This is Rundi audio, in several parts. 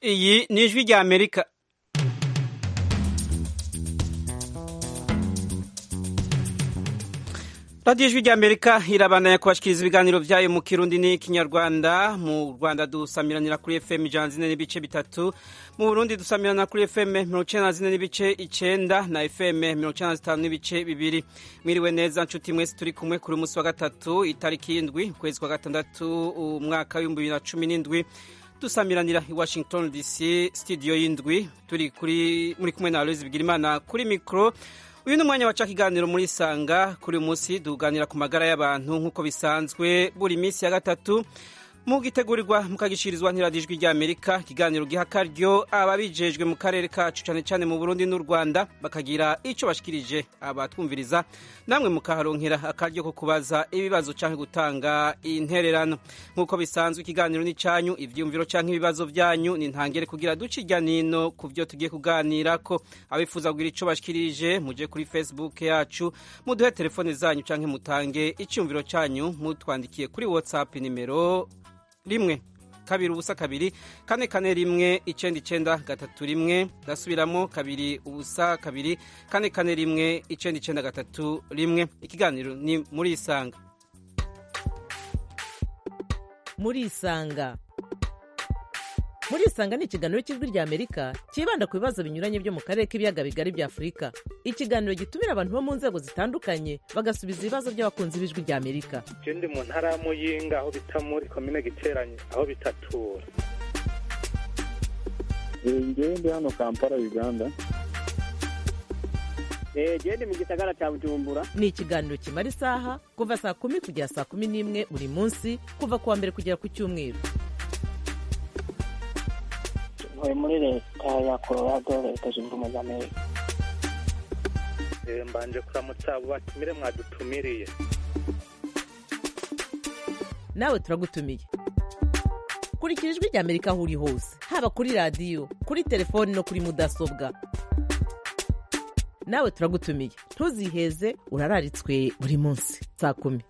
iyi ni ijwi rya amerika radiyo ijwi rya amerika irabandanya kubashikiriza ibiganiro byayo mu kirundi n'ikinyarwanda mu rwanda dusamiranira kuri fm ijana zine n'ibice bitatu mu burundi dusamirana kuri fm mirongo icenda na zine n'ibice icenda na fm mirongo icenda na zitanu n'ibice bibiri mwiriwe neza nshuti mwese turi kumwe kuri umunsi wa gatatu itariki y'indwi ukwezi kwa gatandatu umwaka w'ibihumbi bibiri na cumi n'indwi dusamiranira i washington dc studio y'indwi turi kuri muri kumwe na aloise bigirimana kuri mikoro uyu ni umwanya waca ikiganiro muri sanga kuri uyu munsi tuganira ku magara y'abantu nk'uko bisanzwe buri minsi ya gatatu mugitegurirwa mukagishirizwa ntiradijwi rya amerika ikiganiro giha akaryo ababijejwe mu karere kacu cyane cyane mu burundi n'u rwanda bakagira icyo bashikirije abatwumviriza namwe mukaharonkera akaryo ko kubaza ibibazo cyangwa gutanga intererano nk'uko bisanzwe ikiganiro ni cyanyu ibyiyumviro cyangwa ibibazo byanyu ni ntangere kugira duce irya nino ku byo tugiye kuganira ko abifuza kugira icyo bashikirije muje kuri facebook yacu muduhe telefone zanyu cyangwa mutange icyumviro cyanyu mutwandikiye kuri whatsapp nimero rimwe kabiri ubusa kabiri kane kane rimwe icenda icenda gatatu rimwe ndasubiramo kabiri ubusa kabiri kane kane rimwe icenda icenda gatatu rimwe ikiganiro ni muri isanga muri isanga muri isanga ni ikiganiro cy'ijwi rya amerika cyibanda ku bibazo binyuranye byo mu karere k'ibiyaga bigari bya afurika ikiganiro gitumira abantu bo mu nzego zitandukanye bagasubiza ibibazo by'abakunzi b'ijwi rya amerika ndi mu ntara ya muyinga aho bita muri komine giteranye aho bitatura ngewe ndi hano kampala uganda gende mu gisagara cya bujumbura ni ikiganiro kimara isaha kuva saa kumi kugera saa kumi n'imwe buri munsi kuva ku wa mbere kugera ku cyumweru ntuye muri leta ya colorado leta zunze ubumwe za amerika mbanje kuramutsa abo batumire mwadutumiriye nawe turagutumiye kurikira ijwi rya amerika aho uri hose haba kuri radiyo kuri telefoni no kuri mudasobwa nawe turagutumiye ntuziheze urararitswe buri munsi saa kumi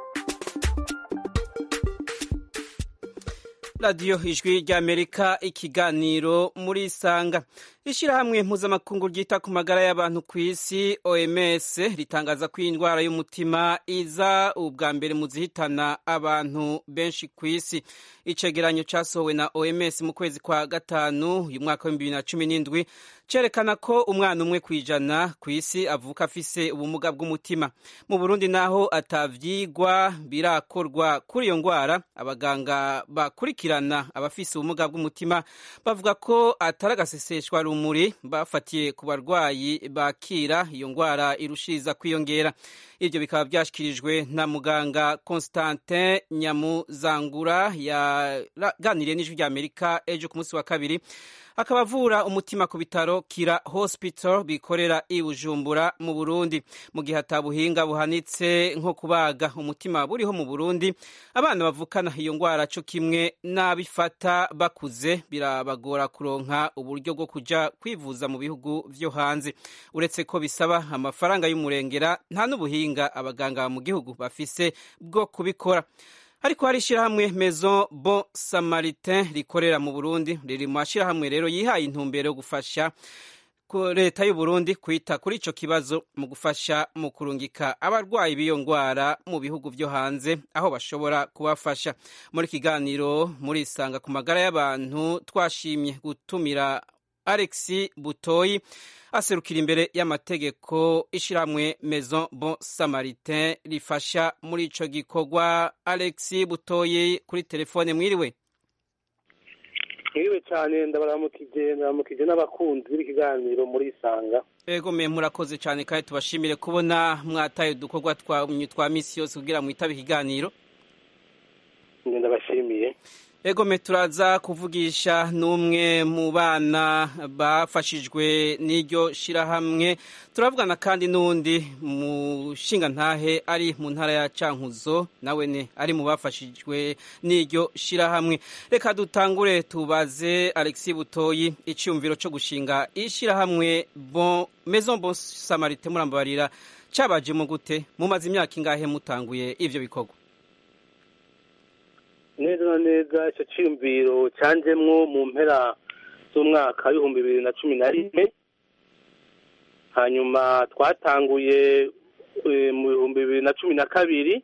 radiyo ijwi rya amerika ikiganiro muri isanga ishyirahamwe mpuzamakungu ryita ku magara y'abantu ku isi oms ritangaza ko iyi ndwara y'umutima iza ubwa mbere mu zihitana abantu benshi ku isi icegeranyo cyasohowe na oms mu kwezi kwa gatanu uyu mwaka w'ibihumbi bibiri na cumi n'indwi cyerekana ko umwana umwe ku ijana ku isi avuka afise ubumuga bw'umutima mu burundi naho atavyigwa birakorwa kuri iyo ndwara abaganga bakurikirana abafise ubumuga bw'umutima bavuga ko atari agaseseshwa rumuri bafatiye ku barwayi bakira iyo ndwara irushiriza kwiyongera ibyo bikaba byashyikirijwe na muganga constantin nyamuzangura yaganiriye n'ijwi rya amerika ejo ku munsi wa kabiri akaba avura umutima ku bitaro kira hospital bikorera i bujumbura mu burundi mu gihe atabuhinga buhanitse nko kubaga umutima buriho mu burundi abana bavukana iyo ndwara cyo kimwe n'abifata bakuze birabagora kuronka uburyo bwo kujya kwivuza mu bihugu byo hanze uretse ko bisaba amafaranga y'umurengera nta n'ubuhinga abaganga mu gihugu bafise bwo kubikora ariko hari ishyirahamwe maison bon samaritain rikorera mu burundi riri mu mashyirahamwe rero yihaye intumbero yo gufasha leta y'u Burundi kwita kuri icyo kibazo mu gufasha mu kurungika abarwayi b'iyo ndwara mu bihugu byo hanze aho bashobora kubafasha muri kiganiro muri isanga ku magara y'abantu twashimye gutumira Alexi Butoyi aserukira imbere y'amategeko ishyirahamwe maison bon samaritain rifasha muri ico gikorwa Alexi Butoyi kuri telefone mwiriwe mwiriwe cyane ndabaramukije ndabaramukije n'abakunzi b'ikiganiro muri isanga ego me murakoze cyane kandi tubashimire kubona mwataye udukorwa twa misi yose kugira mwitabe ikiganiro ndabashimiye ego me turaza kuvugisha n'umwe mu bana bafashijwe n'iryo shyirahamwe turavugana kandi n'undi mushinga ntahe ari mu ntara ya cankuzo nawe ne ari mu bafashijwe n'iryo shyirahamwe reka dutangure tubaze alexi butoyi icyumviro cyo gushinga ishyirahamwe bon maison bon samarite murambabarira cyabajemo gute mumaze imyaka ingahe mutanguye ivyo bikorwa neza na neza icyo cyiyumviro cyanjemwo mu mpera z'umwaka w'ibihumbi bibiri na cumi na rimwe hanyuma twatanguye eh, mu bihumbi bibiri na cumi na kabiri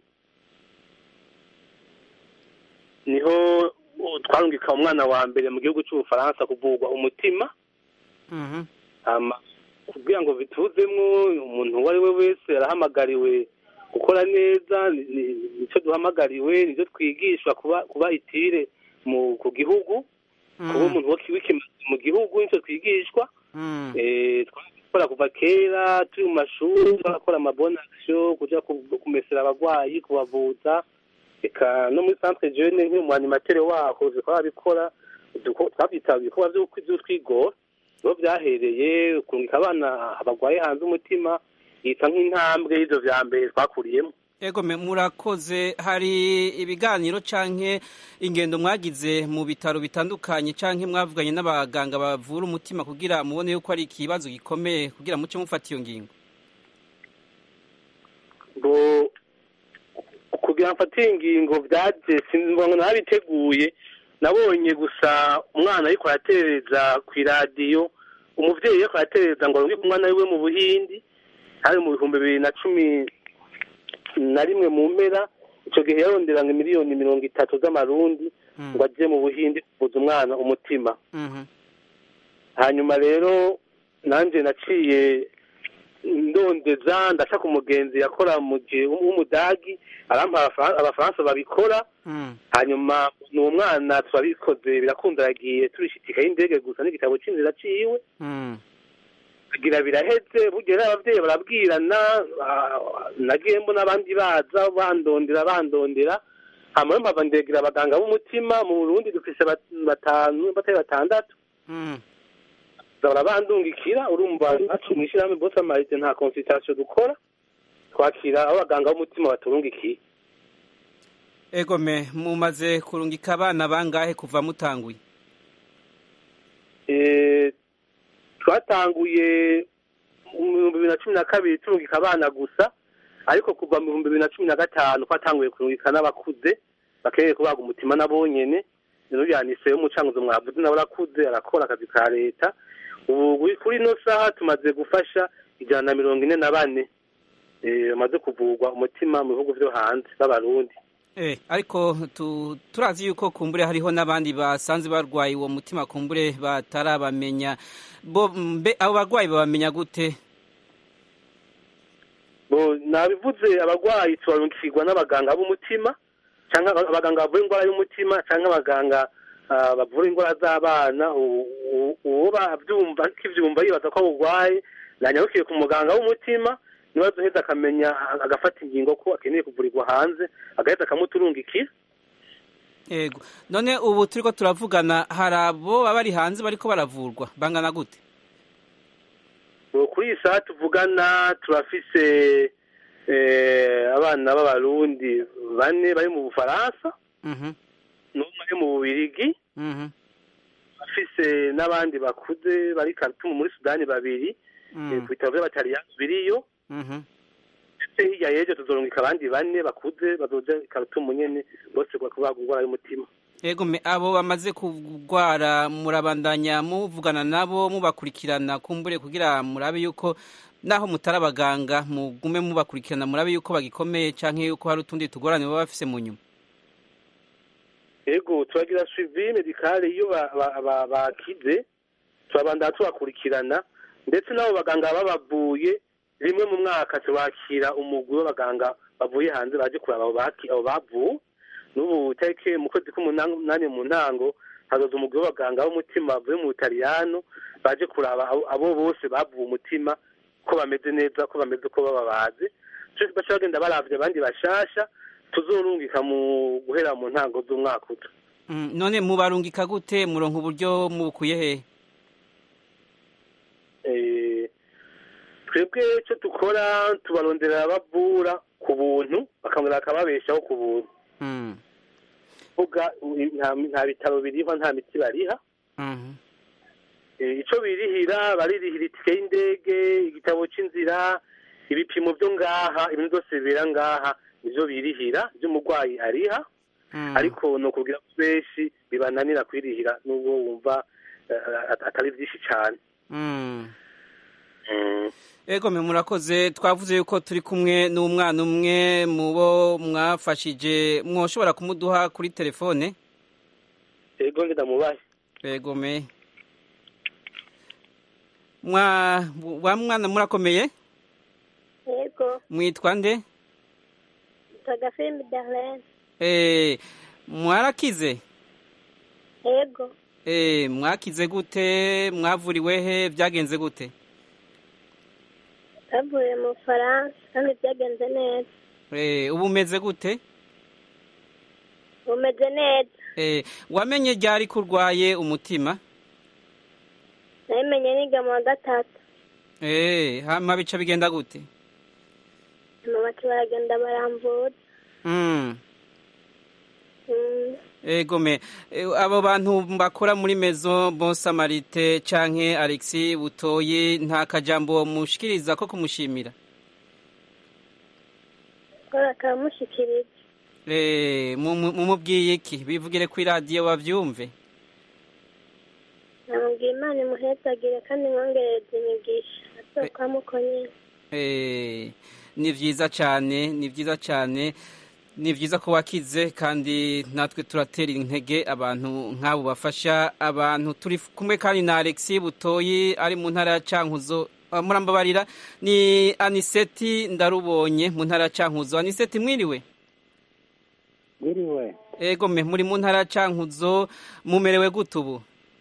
niho uh, twarungika umwana wa mbere mu gihugu cy'ubufaransa kuvurwa umutima Mhm. hama kugira ngo bituzemwo umuntu uwo ari we wese arahamagariwe gukora neza ni- ni- nicyo duhamagariwe nicyo twigishwa kuba kuba itire mu ku gihugu kuba Mm. umuntu w'ikimazi mu gihugu nicyo twigishwa Mm. Eh, twakora kuva kera turi mu mashuri twakora amabonasiyo kuja ku- kumesera abagwayi kubavuza eka no muri centre jeune nk'umu animateur waho twabikora twabyita ibikorwa vy'utwigora niho vyahereye kurungika abana bagwaye hanze umutima yita nk'intambwe y'ivyo vya mbere twakuriyemo Ego me murakoze hari ibiganiro canke ingendo mwagize mu bitaro bitandukanye canke mwavuganye n'abaganga bavura umutima kugira mubone yuko ari ikibazo gikomeye kugira muce mufata iyo ngingo ngo kugira mfatire ingingo vyaje sinzi ngo nabiteguye nabonye gusa umwana ariko aratereza ku iradiyo umuvyeyi ariko aratereza ngo arungike umwana wiwe mu buhindi hari mu bihumbi bibiri na cumi na rimwe mu mpera ico gihe yaronderanga miliyoni mirongo itatu z'amarundi Mm. ngo aje mu buhindi kuvuza umwana umutima Mhm. hanyuma rero nanje naciye ndondeza ndaca ku mugenzi yakora mu gihe w'umudagi arampa Abafran- abafaransa babikora Mm. hanyuma ni umwana turabikoze birakunda yagiye turishitika y'indege gusa n'igitabo c'inzira ciwe Mm. kugira biraheze burya rero abavyeyi barabwirana ah, nagiye mbona abandi baza bandondera bandondera hama mpava ndegera abaganga b'umutima mu burundi dufise bat- batanu batari batandatu Mm. barabandungikira urumva iwacu mw'ishirahamwe bose amarite nta consultation dukora twakira abo baganga b'umutima baturungikiye Ego me mumaze kurungika abana bangahe kuva mutanguye Eh, twatanguye mu bihumbi bibiri na cumi na kabiri turungika abana gusa ariko kuva mu bihumbi bibiri na cumi na gatanu twatanguye kurungika n'abakuze bakeneye kubaga umutima nabo nyene rero yaniseyo umucanguzo mwavuze nawe arakuze arakora akazi ka leta ubu kuri ino saha tumaze gufasha ijana na mirongo ine na bane eh, bamaze kuvurwa umutima mu bihugu vyo hanze b'abarundi Eh, ariko tu, turazi yuko kumbure hariho n'abandi basanze barwaye uwo mutima kumbure batarabamenya bo mbe abo barwayi babamenya gute bo nabivuze abagwayi tubarungikirwa n'abaganga b'umutima canke aba- abaganga bavura indwara y'umutima canke abaganga ah, bavura indwara z'abana u- u- uwo bavyumva kivyumva yibaza ko awugwaye nanyarukiye ku muganga w'umutima niba azoheza akamenya agafata ingingo ko akeneye kuvurirwa hanze agaheza akamuturungikira Ego none ubu turiko turavugana hari abo baba bari hanze bariko baravurwa bangana gute Bo kuri iyi saha tuvugana turafise eh, abana b'abarundi bane bari mu bufaransa Mhm, n'umwe ari mu bubirigi mhm, afise n'abandi bakuze bari Khartoum muri Sudani babiri eh, mm, ku bitaro vy'abataliyani biriyo mhm. ndetse hirya y'ejo tuzorungika abandi bane bakuze bazoja i Khartoum nyene bose kubaga indwara y'umutima Ego me abo bamaze kugwara murabandanya muvugana nabo mubakurikirana kumbure kugira murabe yuko naho mutari abaganga mugume mubakurikirana murabe yuko bagikomeye canke yuko hari utundi tugorane baba bafise mu nyuma ego turagira suivi medicale iyo ba- ba- ba- bakize turabandana tubakurikirana ndetse n'abo baganga babavuye rimwe mu mwaka tubakira umugwi w'abaganga bavuye hanze baje kuraba abo baki- abo bavuwe n'ubu tariki mu kwezi k'umunani mu ntango hazoza umugwi w'abaganga b'umutima bavuye mu butaliyano baje kuraba abo- abo bose bavuwe umutima ko bameze neza ko bameze ko bababazi baca bagenda baravye abandi bashasha tuzorungika mu guhera mu ntango z'umwaka uza Mm, none mubarungika gute muronka uburyo mubukuye hehe Eh, twebwe icyo dukora tubarondera abavura ku buntu bakongera bakababeshaho ku buntu Mm, vuga nta nta bitaro biriho nta miti bariha mhm. Eh, ico birihira baririhira itike y'indege igitabo c'inzira ibipimo vyo ngaha ibintu byose bibera ngaha nivyo birihira vy'umurwayi ariha Mm. ariko ni ukubwira ko benshi bibananira kwirihira n'ubwo wumva eh, atari byinshi cyane Mm. Mm. Ego me murakoze twavuze yuko turi kumwe n'umwana umwe mu bo mwafashije mwoshobora kumuduha kuri telefone ego ndamubaye Ego me mwa wa mwana murakomeye yego mwitwa nde tagafilimi darlene eh mwarakize yego eh mwakize gute mwavuriwe he byagenze gute bavuye mu bufaransa kandi byagenze neza eh ubu umeze gute bumeze neza eh wamenye ryari kurwaye umutima nabimenye niga mu wa gatatu eh hama bica bigenda gute amabati baragenda baramvura mm Mm, Ego me Eh, abo bantu bakora muri Maison Bon Samarite canke Alexis Butoyi nta kajambo mushikiriza ko kumushimira kora akamushikiriza eh mu- mu- mumubwiye iki bivugire ku radio bavyumve namubwira imana imuhezagire kandi mwongereze imigisha azokwamo nyine eh ni vyiza cane ni vyiza cane ni vyiza ko wakize kandi natwe turatera intege abantu nk'abo bafasha abantu turi kumwe kandi na Alexis Butoyi ari mu ntara ya Cankuzo Ah, murambabarira ni Aniseti ndarubonye mu ntara ya Cankuzo Aniseti mwiriwe Mwiriwe Ego me muri mu ntara ya Cankuzo mumerewe gute ubu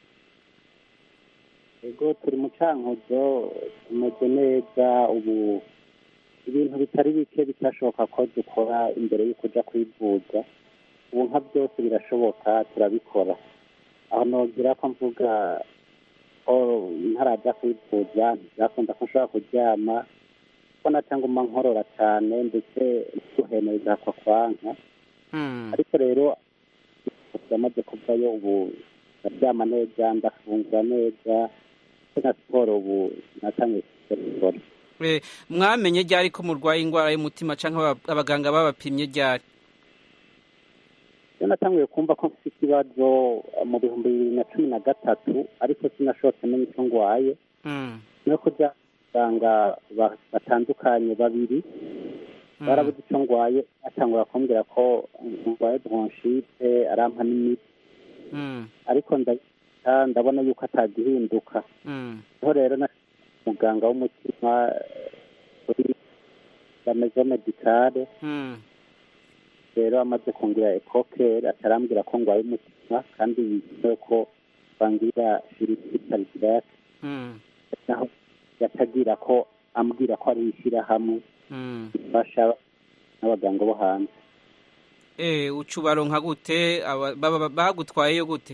ego turi mu cankuzo tumeze neza ubu ibintu bitari bike bitashoboka ko dukora imbere y'uko uja kwivuza ubu nka byose birashoboka turabikora aho nogira ko mvuga ko ntaraja kwivuza byakunda ko nshobora kuryama ko naca nguma nkorora cyane ndetse guhema bigahakwa kwanka Hmm. ariko rero yamaze kuvayo ubu ndaryama neza ndafungura neza ndetse na siporo ubu natangiye gukora Eh, mwamenye ryari ko murwaye indwara y'umutima canke aba- abaganga babapimye ryari iyo natanguye kumva ko mfite ikibazo mu bihumbi bibiri na cumi na gatatu ariko sinashobotse menya icyo ndwaye Hmm. no kujya abaganga ba- batandukanye babiri Hmm. barabuze icyo ndwaye batangura kumbwira ko ndwaye bronchite arampa n'imiti Hmm. ariko ndabita ndabona yuko atagihinduka Hmm. niho rero na muganga w'umutima kuri la maison medicale Hmm. rero amaze kungira ekokeri atarambwira ko ngwaye umutima kandi yizeye ko bangira shirikitaridirake Hmm. naho yatagira ko ambwira ko ari ishyirahamwe Hmm. rifasha n'abaganga bo hanze Eh, uca ubaronka gute aba- baba- bagutwayeyo gute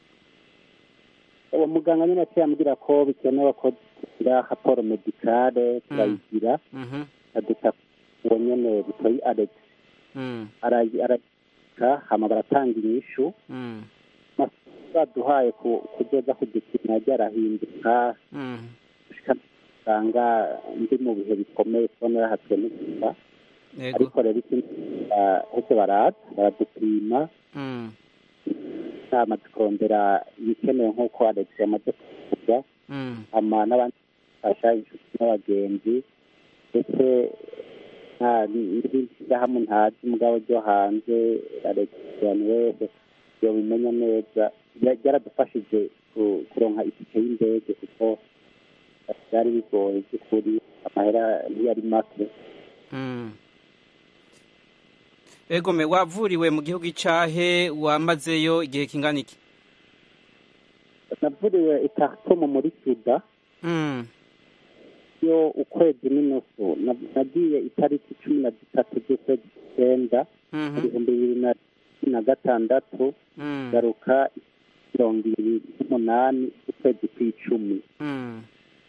uwo muganga nyine yaciye ambwira ko bikenewe ko tugira raporo medicale turayigira Mhm. aduta uwo nyene butoyi alex Hmm. arayi- arayika hama baratanga inyishu Hmm. baduhaye ku- kuzoza kudupima ryarahinduka Hmm. gushika usanga ndi mu bihe bikomeye kubona yarahatswe n'igufa Ego. ariko rero ikindi ah, hose baraza baradupima Hmm. bamaze kurondera ibikenewe nk'uko alex yamaze kuvuga Hmm. hama n'abandi bafasha inshuti n'abagenzi ndetse nta n'irindi shyirahamwe ntazi mugabo ryo hanze alex wese yobimenya neza Bya- byaradufashije ku- kuronka itike y'indege kuko byari bigoye by'ukuri amahera ntiyari make Hmm. Ego me wavuriwe mu gihugu icahe wamazeyo igihe kingana iki navuriwe ikartomo muri suda Hmm. yo ukwezi n'inusu Na- nagiye itariki cumi na zitatu z'ukwezi kw'icyenda mu Mhm. bihumbi bibiri na cumi na gatandatu Hmm. garuka mirongo ibiri n'umunani z'ukwezi kw'icumi Hmm.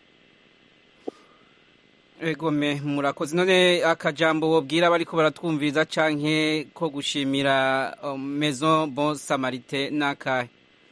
Ego me murakoze none akajambo wobwira abariko baratwumviriza canke ko gushimira um, Maison Bon Samarite nakahe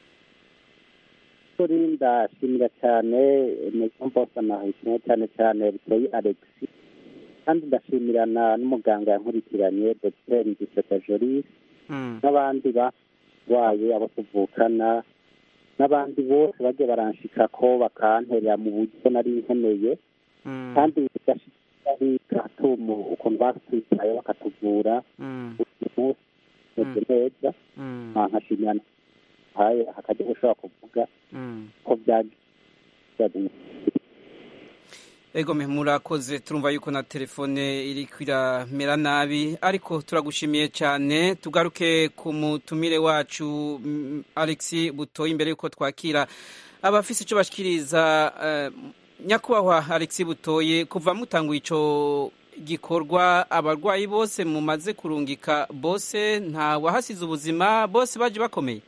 kuri ndashimira cyane Maison Bon Samaritain cyane cyane Butoyi Alex kandi ndashimira na n'umuganga yankurikiranye Dr Ngiseta Jolis Hmm. n'abandi barwaye abo tuvukana n'abandi bose bagiye baranshikako bakanterera mu buryo nari nkeneye Mm. kandi bigashika ari gatumu ukuntu batwitaye bakatuvura Mm. buri munsi meze neza Mm. Ah, nkashimira haye hakajya gushobora kuvuga Mm. ko byagiye Ego me murakoze turumva yuko na telefone iri kwiramera nabi ariko turagushimiye cyane tugaruke ku mutumire wacu mm, Alexis Butoyi imbere yuko twakira abafise ico bashikiriza eh, nyakubahwa Alexis Butoyi kuva mutanguye ico gikorwa abarwayi bose mumaze kurungika bose nta wahasize ubuzima bose baje bakomeye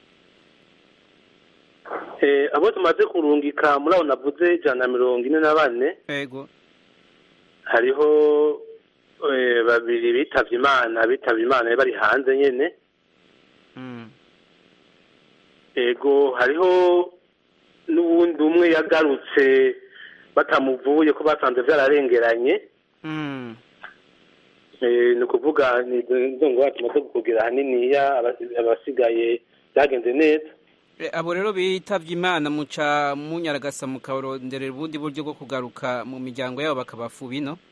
Eh, abo tumaze kurungika muri abo navuze ijana na mirongo ine na bane ego hariho eh, babiri bitavye imana bitavye imana bari hanze nyene mm. ego hariho n'uwundi umwe yagarutse batamuvuye ko basanze vyararengeranye Mm. Eh, ni ukuvuga ni izo ngwara tumaze kugira haniniya abasi- abasigaye byagenze neza E, abo rero bitavye imana muca munyaragasa mukaronderera ubundi buryo bwo kugaruka mu miryango yabo bakabafuba ino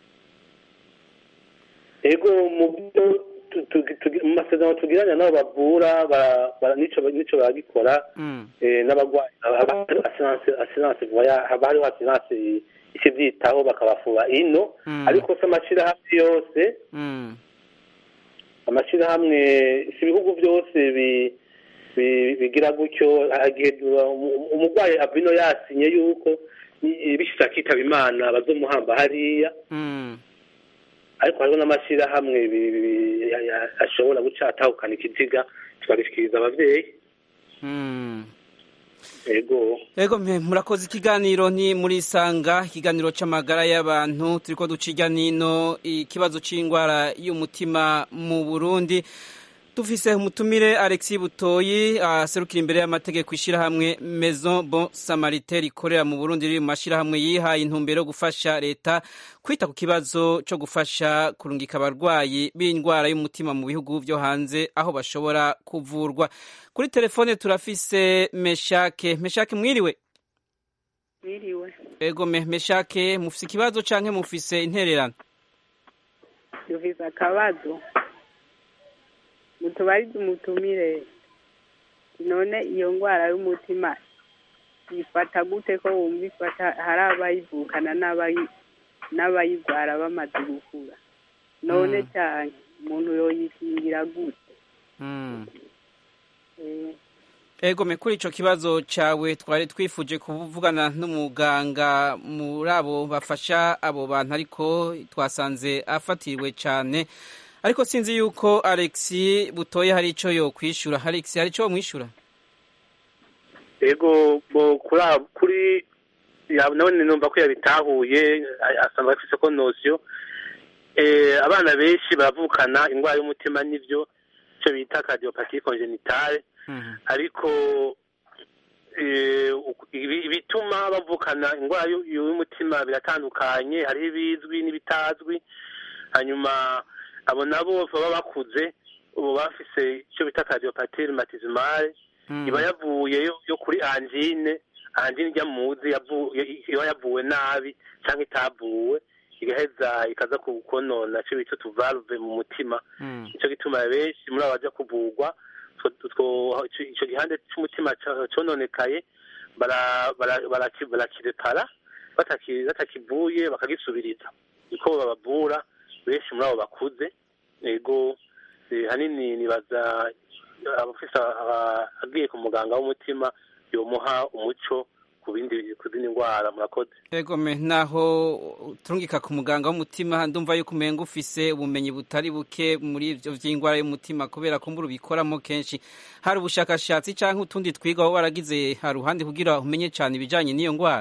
ego mu byo tu- tu- tu- mu masezerano tugiranye nabo bavura bara- bara- nico nico baragikora Mm. eh, n'abagwayi haba hariho assurance assurance voya haba hariho assurance ikivyitaho bakabafuba ino Mm. ariko se amashirahamwe yose Mm. amashirahamwe si ibihugu byose bi- bi- bigira gutyo igihe umu- umurwayi avino yasinye yuko ni- bishitse akitaba imana bazomuhamba hariya Mm. ariko hariho n'amashirahamwe bi- bi- ya- ya- ashobora guca atahukana ikiziga tukagishikiriza abavyeyi Mm. ego Ego mpe murakoze ikiganiro ni muri sanga ikiganiro c'amagara y'abantu turiko duca irya nino ikibazo c'ingwara y'umutima mu Burundi dufise umutumire Alexis Butoyi aserukira imbere y'amategeko ishirahamwe Maison Bon Samaritain rikorera mu Burundi riri mu mashirahamwe yihaye intumbero yo gufasha leta kwita ku kibazo co gufasha kurungika abarwayi b'indwara y'umutima mu bihugu vyo hanze aho bashobora kuvurwa kuri telefone turafise Meshake Meshake mwiriwe Mwiriwe. Ego me Meshake mufise ikibazo canke mufise intererano Dufise akabazo. Mutubarize umutumire. None iyo ngwara y'umutima ifata gute ko wumva ifata hari abayivukana n'abayi n'abayigwara bamaze gukura. None Mm. cyane umuntu yoyikingira gute? mm. Eh, Ego me kuri ico kibazo cawe twari twifuje kuvugana n'umuganga muri abo bafasha abo bantu ariko twasanze afatiriwe cane ariko sinzi yuko Alexis Butoye hari ico yo kwishura Alexis hari ico wamwishura ego bo kuri abo- kuri ya- none numva ko yabitahuye a- asanga afise ko nosiyo eh, abana benshi baravukana indwara y'umutima n'ivyo ico bita cardiopathique congenitale Mhm. ariko eh, uku- ibi- ibituma bavukana indwara y'u- y'umutima biratandukanye hariho ibizwi n'ibitazwi hanyuma abo nabo baba bakuze ubu bafise icyo bita cardiopathique rhumatismale Mm. iba yavuye yo, yo kuri angine angine ijya muzi yavu- i- iba yavuwe nabi cyangwa itavuwe igaheza ikaza ku- konona icyo bita utuvalve mu mutima Mm. nicyo gituma benshi muri abo baja kuvugwa two- two- ico ico gihande c'umutima ca- cononekaye bara- bara- baraki- barakirepara bataki- batakivuye bakagisubiriza niko babavura benshi muri abo bakuze ego eh, hanini nibaza abafise aba- agiye ku muganga w'umutima yomuha umuco ku bindi ku zindi ndwara murakoze Ego me naho turungika ku muganga w'umutima ndumva yuko umenga ufise ubumenyi butari buke muri ivyo vy'ingwara y'umutima kubera ko mbura ubikoramo kenshi hari ubushakashatsi canke utundi twiga aho baragize haruhande kugira umenye cane ibijanye n'iyo ngwara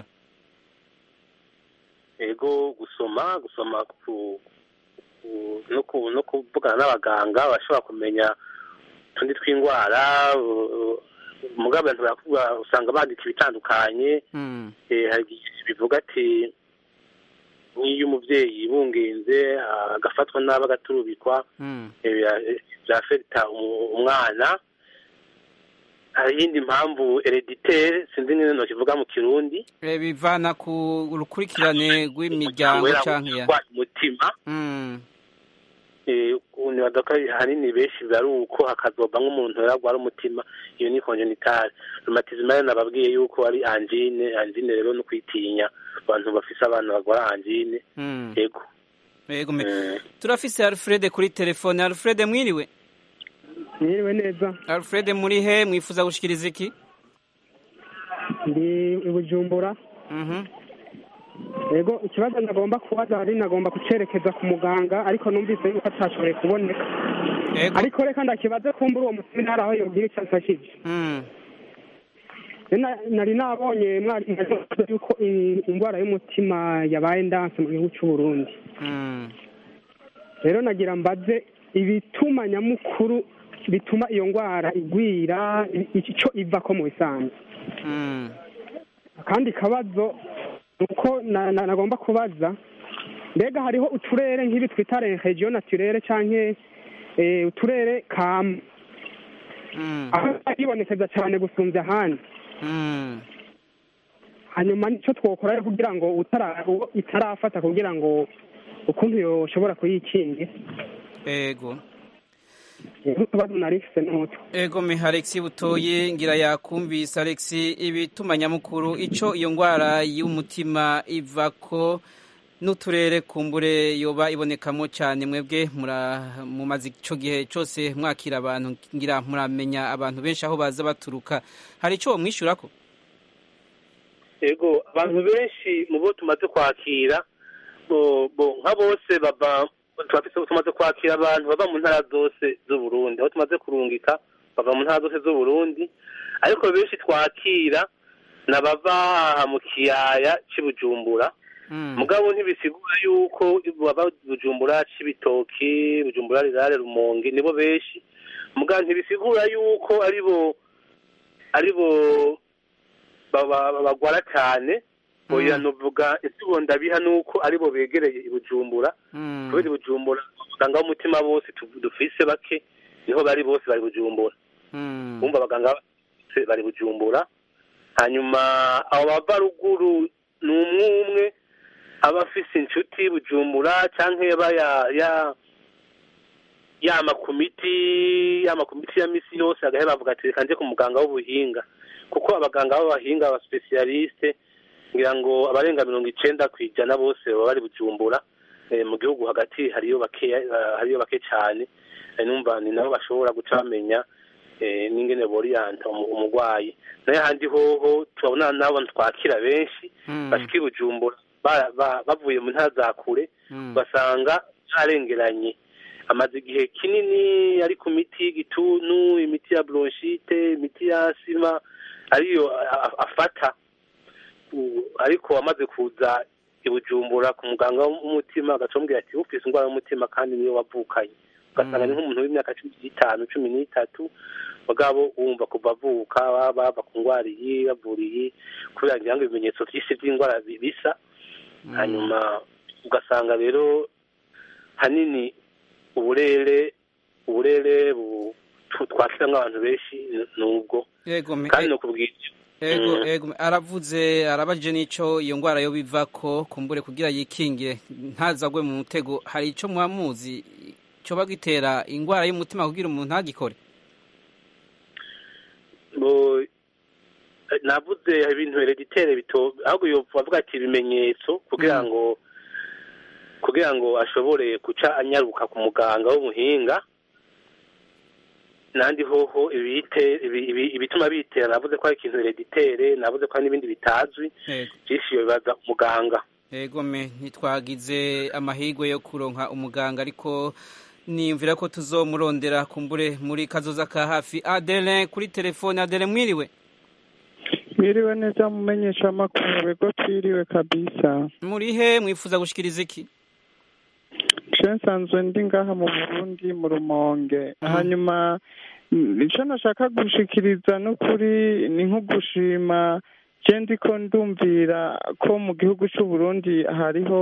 ego gusoma gusoma ku, ku, no, ku, no kuvugana n'abaganga bashobora kumenya utundi tw'indwara uh, mugabo abantu barakuvuga usanga bandika ibitandukanye Mm. eh, hari igihe bivuga ati nk'iyo umuvyeyi yibungenze ah, agafatwa nabi agaturubikwa Mm. eh, bya- byafekita umu- umwana hari iyindi mpamvu hereditere sinzi nyine ntokivuga mu kirundi Eh, bivana ku rukurikirane rw'imiryango kubera canke ya urwaye umutima Mm, eh, nibaza ko ahanini benshi biba ari uko hakazoba nk'umuntu yaragwara umutima iyo ni konjenitale romatizma rero nababwiye yuko ari angine angine rero no kwitinya abantu bafise abana bagwara angine mm. yego Yego me- Eh, turafise Alfred kuri telefone Alfred mwiriwe mwiriwe neza Alfred muri he mwifuza gushikiriza iki ndi i bujumbura Mhm. yego ikibazo nagomba kubaza hari nagomba kucerekeza ku muganga ariko numvise yuko atashoboye kuboneka Yego ariko reka ndakibaze kumbura uwo museminari aho yobwira icyo amfashije Mm, Na- nari nabonye mwarimu avuga yuko i- indwara y'umutima yabaye ndanse mu gihugu cy'u Burundi mm. rero nagira mbaze ibituma nyamukuru bituma iyo ndwara igwira i- icyo iva ko mu bisanzwe Mm. akandi kabazo ni uko na- na- nagomba kubaza mbega hariho uturere nk'ibi twita region naturere canke eh, uturere kama Mm. aho hibonekeza cyane gusumbya ahandi Mm. hanyuma nicyo twokora kugira ngo utara- uwo itarafata kugira ngo ukuntu yoshobora kuyikingira Ego utubazo nari mfise n'utwo Ego me Alexi butoye ngira yakumvise Alexi ibituma nyamukuru ico iyo ngwara y'umutima ivako n'uturere kumbure yoba ibonekamo cyane mwebwe mura mumaze ico gihe cyose mwakira abantu ngira muramenya abantu benshi aho baza baturuka hari ico mwishurako yego abantu benshi mu bo tumaze kwakira bo bo nka bose bava turafise tumaze kwakira abantu bava mu ntara zose z'uburundi aho tumaze kurungika bava mu ntara zose z'uburundi ariko benshi twakira nabava aha mu kiyaya c'i bujumbura Mm. mugabo ntibisigura yuko baba bujumbura c'ibitoki bujumbura rirare rumonge nibo benshi mugabo ntibisigura yuko aribo aribo baba- bagwara cyane oya novuga insigo ndabiha nuko aribo begereye i bujumbura Mm. kubera i bujumbura abaganga b'umutima bose tu- dufise bake niho bari bose bari bujumbura Mm. bumva abaganga bose bari bujumbura hanyuma abo bava ruguru ni umwe umwe aba afise inshuti bujumbura canke yaba ya ya yama ku miti yama ku miti ya misi yose agahera bavuga ati reka nje ku muganga w'ubuhinga kuko abaganga b'abahinga aba specialiste ngira ngo abarenga mirongo icenda ku ijana bose baba bari bujumbura eh, mu gihugu hagati hariyo bakeya eh, hariyo bake cane Eh, numva ni nabo bashobora guca bamenya eh, n'ingene boriyanta umu- umugwayi nayo handi hoho turabona nabo twakira benshi Mm. bashika i bujumbura ba- ba- bavuye mu ntara za kure Mm. basanga yarengeranye amaze igihe kinini ari ku miti y'igituntu imiti ya bronchite imiti ya asima ariyo a- a- afata U- ariko amaze kuza i bujumbura ku muganga w'umutima agacambwira ati ufise indwara y'umutima kandi niyo wavukanye ugasanga ni nk'umuntu w'imyaka cumi n'itanu cumi n'itatu mugabo wumva kuva avuka baba bava ku ndwara iyi bavura iyi kubera ngira ngo ibimenyetso vyinshi vy'indwara bi- bisa hanyuma ugasanga rero hanini uburere uburere bu- tu- twakiramwo abantu benshi n- nubwo Ego me kandi no kubwira Ego, Mm. ego, aravuze arabajije n'ico iyo ngwara yo bivako kumbure kugira yikingire ntazagwe mu mutego hari ico mwamuzi coba gitera ingwara y'umutima kugira umuntu ntagikore bo eh, navuze ibintu hereditere bito ahubwo yovuga avuga ati ibimenyetso kugira Mm. ngo kugira ngo ashobore guca anyaruka ku muganga w'umuhinga nandi hoho ibite ibi- ibi- ibituma bitera navuze ko ari ikintu hereditere navuze ko hari n'ibindi bitazwi Ego. byinshi bibaza umuganga Ego me ntitwagize amahirwe yo kuronka umuganga ariko niyumvira ko tuzomurondera kumbure muri kazoza ka hafi Adele kuri telefone Adele mwiriwe Mwiriwe neza mumenyesha amakuru bego twiriwe kabisa muri he mwifuza gushikiriza iki je nsanzwe ndi ngaha mu Burundi mu Rumonge Mhm. hanyuma mm, ico nashaka gushikiriza n'ukuri ni nko gushima je ndiko ndumvira ko mu gihugu c'u Burundi hariho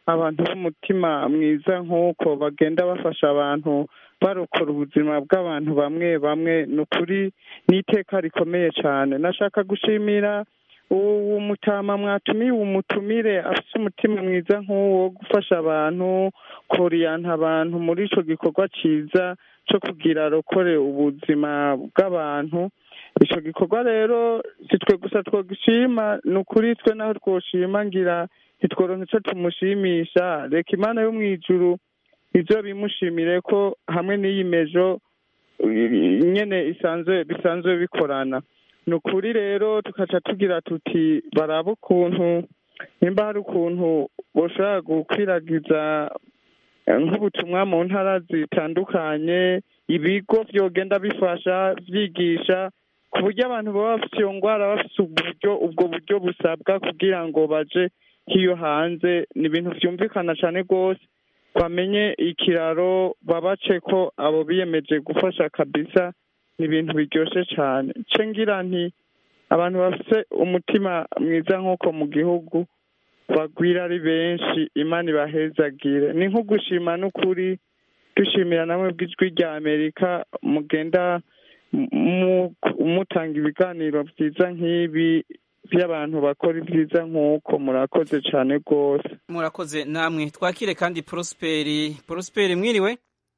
abantu b'umutima mwiza nk'uko bagenda bafasha abantu barokora ubuzima bw'abantu bamwe bamwe ni ukuri ni iteka rikomeye cyane nashaka gushimira uwo mutama mwatumiye umutumire afite umutima mwiza nk'uwo wo gufasha abantu koriyanta abantu muri icyo gikorwa cyiza cyo kugira arokore ubuzima bw'abantu icyo gikorwa rero si twe gusa twogishima ni ukuri twe naho twoshima ngira ntitworonke icyo tumushimisha reka imana yo mu ijuru ibyo bimushimire ko hamwe n'iyi mejo nyine isanzwe bisanzwe bikorana ni ukuri rero tugaca tugira tuti baraba ukuntu nimba hari ukuntu bashobora gukwiragiza nk'ubutumwa mu ntara zitandukanye ibigo byogenda bifasha byigisha ku buryo abantu baba bafite iyo ndwara bafite uburyo ubwo buryo busabwa kugira ngo baje nk'iyo hanze ni ibintu byumvikana cyane rwose bamenye ikiraro babace ko abo biyemeje gufasha kabisa ni ibintu biryoshye cyane nce ngira nti abantu bafite umutima mwiza nk'uko mu gihugu bagwira ari benshi imana ibahezagire ni nko gushima n'ukuri dushimira namwe bw'ijwi rya amerika mugenda mutanga ibiganiro byiza nk'ibi by'abantu bakora ibyiza nk'uko murakoze cyane rwose murakoze namwe twakire kandi prosperi prosperi mwiriwe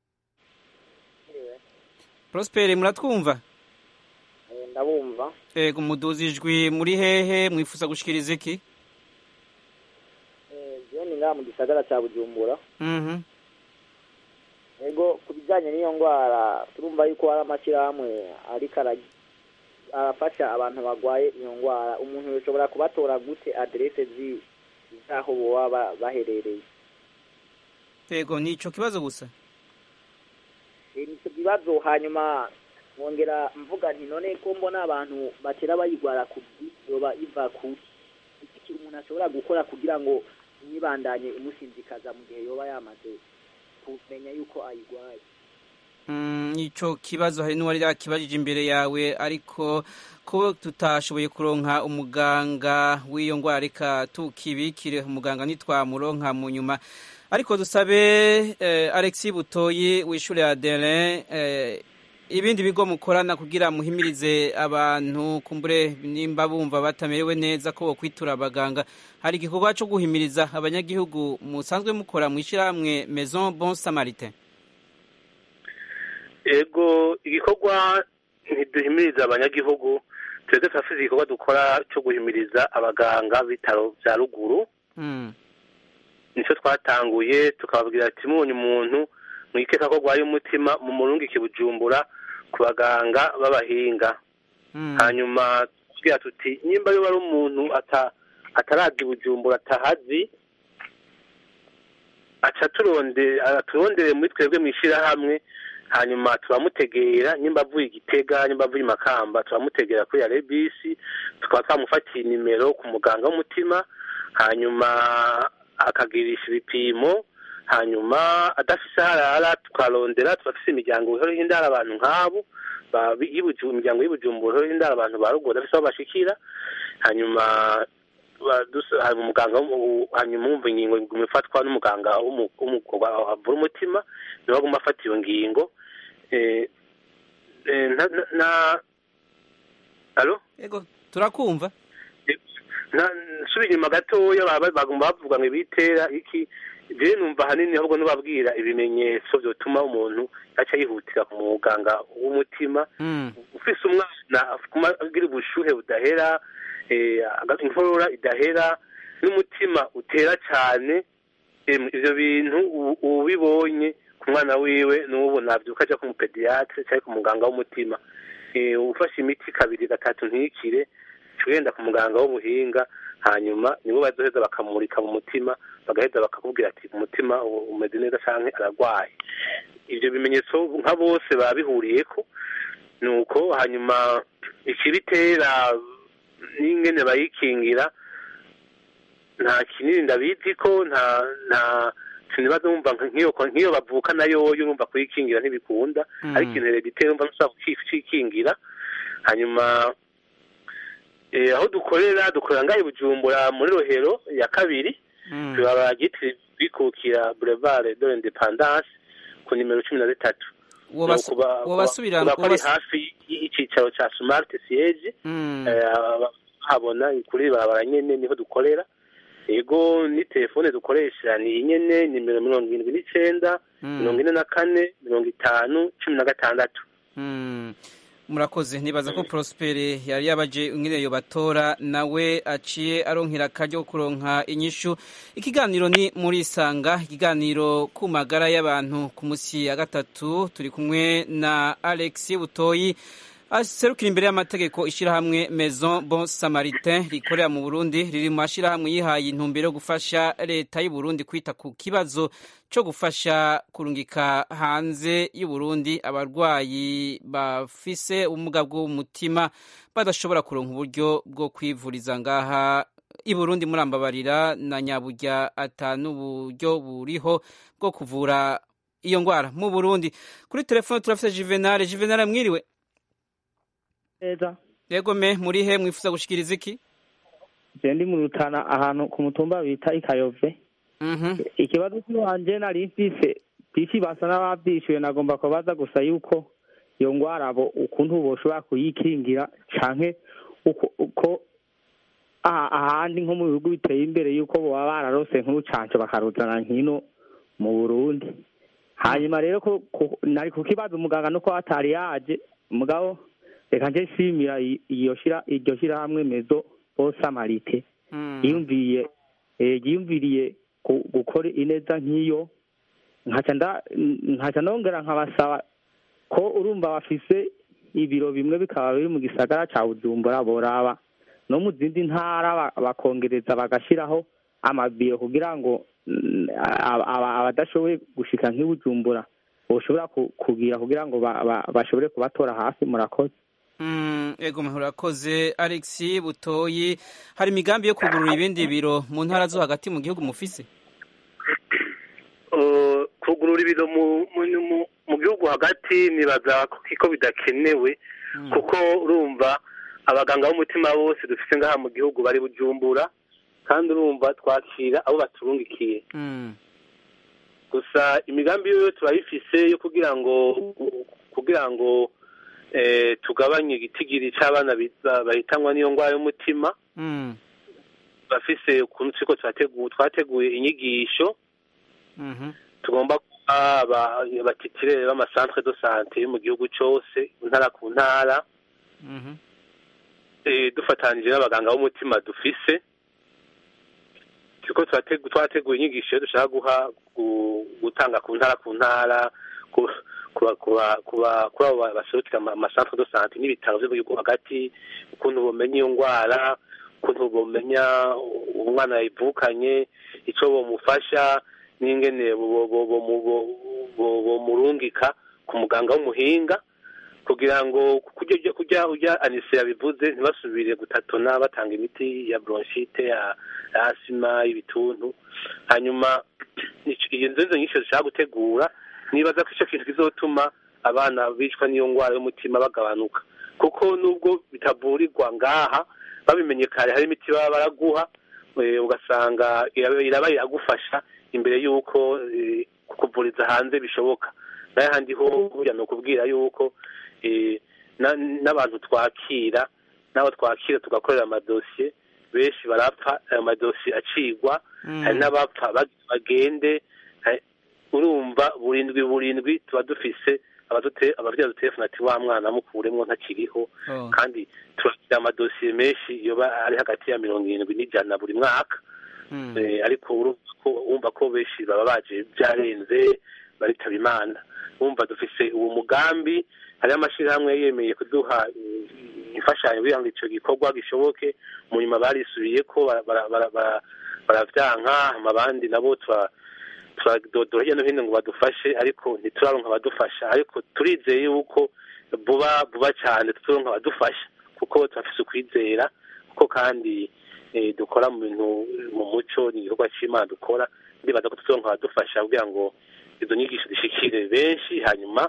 prosperi muratwumva ndabumva ego muduzi ijwi muri hehe mwifuza gushikiriza iki jeni ngaha mu gisagara cya bujumbura ego ku bijyanye n'iyo ndwara turumva yuko hari amashyirahamwe ariko arafasha abantu barwaye iyo ndwara umuntu bishobora kubatora gute aderese z'aho baba baherereye ego ni icyo kibazo gusa ni icyo kibazo hanyuma nkongera mvuga nti none ko mbona abantu batera bayirwara ku yoba iva ku iki umuntu ashobora gukora kugira ngo ntibandanye imusinzikaza mu gihe yoba yamaze kumenya yuko ayirwaye icyo kibazo hari n'uwari yakibajije imbere yawe ariko ko tutashoboye kuronka umuganga w'iyo ndwara reka tukibikire umuganga ntitwamuronka mu nyuma ariko dusabe alexi butoyi wishyure adere ibindi bigo mukorana kugira muhimirize abantu kumbure nimba bumva batamerewe neza ko kwitura abaganga hari igikorwa cyo guhimiriza abanyagihugu musanzwe mukora mu ishyirahamwe maison bon samaritain ego igikorwa ntiduhimiriza abanyagihugu twebwe turafite igikorwa dukora cyo guhimiriza abaganga b'ibitaro bya ruguru nicyo twatanguye tukababwira ati mubonye umuntu mwikeka ko arwaye umutima mu murungike bujumbura ku baganga b'abahinga hanyuma tubwira tuti nimba ari umuntu atarabwa bujumbura atahazi aca turondere muri twebwe mu ishyirahamwe hanyuma turamutegera nimba avuye igitega nimba avuye makamba turamutegera kuri ya rebisi tukaba twamufatiye nimero ku muganga w'umutima hanyuma akagirisha ibipimo hanyuma adafise harara tukarondera turafise imiryango ihora indara abantu nk'abo imiryango y'ubujumbura ihora indara abantu ba ruguru adafise aho bashikira hanyuma umuganga hanyuma wumva ingingo iguma ifatwa n'umuganga avura umutima niwe aguma afata iyo ngingo na alo yego turakumva nsubira inyuma gatoya bagomba bavuga ngo ibitera iki jewe numva ahanini ahubwo nubabwira ibimenyetso byotuma umuntu aca yihutira ku muganga w'umutima ufise umwana agira ubushuhe budahera inkorora idahera n'umutima utera cyane ivyo bintu ubibonye ku mwana wiwe n'ubu navyuka aja ku mupediyatre cyangwa ku muganga w'umutima ufashe imiti kabiri gatatu ntikire wenda ku muganga w'ubuhinga hanyuma nibo bazoheza bakamurika mu mutima bagaheza bakakubwira ati umutima umeze neza cyangwa ararwaye ibyo bimenyetso nka bose baba bihuriyeko ni uko hanyuma ikibitera n'ingene bayikingira nta kinini ndabizi ko nta nta sinibaza wumva nk'iyo bavuka nayo urumva kuyikingira ntibikunda ariko ikintu herediteri wumva ntushobora kucikingira hanyuma aho dukorera dukorera ngaho bujumbura muri rohero ya kabiri kwikukira boulevard de l'independance ku nimero cumi na zitatu Wobas- No, kuba- wobasubira- kuba ko ari wobas- hafi y'icicaro ca smart siege Mm. Eh, aba- habona kuri barabara nyene niho dukorera ego ni telefone dukoresha ni iyi nyene nimero mirongo irindwi n'icenda Mm. mirongo ine na kane mirongo itanu cumi na gatandatu Mm. murakoze nibaza ko prospere yari yabaje ingene yo batora nawe aciye aronkera akaryo ko kuronka inyishu ikiganiro ni muri isanga ikiganiro ku magara y'abantu ku musi ya gatatu turi kumwe na alex butoyi aserukira imbere y'amategeko ishyirahamwe maison bon samaritain rikorera mu burundi riri mu mashyirahamwe yihaye intumbero yo gufasha leta y'u burundi kwita ku kibazo cyo gufasha kurungika hanze y'u burundi abarwayi bafise ubumuga bw'umutima badashobora kuronka uburyo bwo kwivuriza ngaha i burundi murambabarira na nyaburya atanu uburyo buriho bwo kuvura iyo ndwara mu burundi kuri telefone turafite juvenal juvenal mwiriwe neza yego me muri he mwifuza gushikiriza iki je ndi mu rutana ahantu ku mutumba bita ikayove Mhm. ikibazo cy'iwanje nari mfise bisi basa n'abavyishuye nagomba kubaza gusa yuko iyo ngwara abo ukuntu boshobora kuyikingira canke uko uko aha- ahandi nko mu bihugu biteye imbere yuko boba bararose nk'urucanco bakaruzana nkino mu burundi hanyuma rero ko ko- nari kukibaza umuganga nuko atari yaje mugabo reka nje nshimira i- iyo shira iryo shirahamwe mezo bosamarite yiyumviriye eh, yiyumviriye ku- gukora ineza nk'iyo nkaca nda- nkaca nongera nkabasaba ko urumva bafise ibiro bimwe bikaba biri mu gisagara ca bujumbura boraba no mu zindi ntara ba- bakongereza bagashiraho amabiro kugira ngo mm, aba- aba- abadashoboye gushika nk'i bujumbura boshobora ku- kugira kugira ngo ba- ba- bashobore kubatora hafi murakoze Mm, ego murakoze alex butoyi hari imigambi yo kugurura ibindi biro mu ntara zo hagati mu gihugu mufise Uh, kugurura ibiro mu mu- mu- mu gihugu hagati nibaza ko bidakenewe kuko urumva abaganga b'umutima bose dufite ngaha mu gihugu bari bujumbura kandi urumva twakira abo baturungikiye Mm. gusa imigambi yo turayifise yo kugira ngo kugira ngo eh, tugabanye igitigiri c'abana bi- ba- bahitanwa n'iyo ndwara y'umutima Mm. bafise ukuntu turiko turategura twateguye inyigisho Mhm. tugomba kuba aba- abatitire b'amasantre de sante yo mu gihugu cose ntara ku ntara Mhm. eh, dufatanije n'abaganga b'umutima dufise turiko turategu- twateguye inyigisho yo dushaka guha gu- gutanga ku ntara ku ntara ku- kuba kuba kuba kuri abo ba- baserukira ama- amasantre de sante n'ibitaro vyo mu gihugu hagati ukuntu bomenya iyo ngwara ukuntu bomenya umwana yayivukanye ico bomufasha n'ingene bo- bo- bo- bo- bo- bo- bomurungika ku muganga w'umuhinga kugira ngo kujya kujya ujya anise yabivuze ntibasubire gutatona batanga imiti ya bronchite ya ya asima y'ibituntu hanyuma ico- iyo nzo nyinshi zishaka gutegura nibaza ko ico kintu kizotuma abana bicwa n'iyo ngwara y'umutima bagabanuka kuko nubwo bitavurirwa ngaha babimenye kare hari imiti baba baraguha eh, ugasanga iraba iraba iragufasha imbere y'uko eh, kukuvuriza hanze bishoboka nayo handi ho burya ni ukubwira y'uko eh, na- n'abantu twakira n'abo twakira tugakorera amadosiye benshi barapfa ayo madosiye acigwa Mm. hari n'abapfa bag- bagende hari- urumva burindwi burindwi tuba dufise abadute- abavyeyi badutelefona ati wa mwana mukuremwo ntakiriho Oh. kandi turakira amadosiye menshi yoba ari hagati ya mirongo irindwi n'ijana buri mwaka Mm. Eh, ariko urumva ko wumva ko benshi baba baje byarenze baritaba imana wumva dufise uwo mugambi hariho amashirahamwe yemeye kuduha eh, imfashanyo kugira ngo ico gikorwa gishoboke mu nyuma barisubiye ko bara- bara- bara- bara- baravyanka hama abandi nabo tura- turadodora hirya no hino ngo badufashe ariko ntituraronka abadufasha ariko turizeye yuko vuba vuba cyane tuzoronka abadufasha kuko turafise ukwizera kuko kandi eh, dukora mu bintu mu muco ni igikorwa c'imana dukora ndibaza ko tuzoronka abadufasha kugira ngo izo nyigisho zishikire benshi hanyuma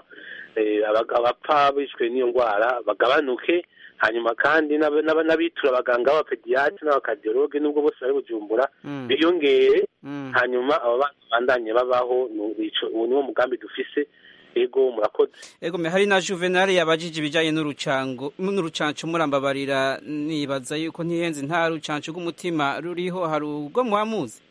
eh, abaga- abapfa bishwe n'iyo ndwara bagabanuke hanyuma kandi n'aba- n'aba- n'abitura abaganga b'abapediyatri n'abakadiyologe nubwo bose bari bujumbura Mm. biyongere Mm. hanyuma abo bana bandanye babaho ni- nico- uwo niwo mugambi dufise ego murakoze Ego me hari na Juvenal yabajije ibijanye n'urucango n'urucanco murambabarira nibaza yuko ntihenze nta rucanco rw'umutima ruriho hari ubwo muhamuzi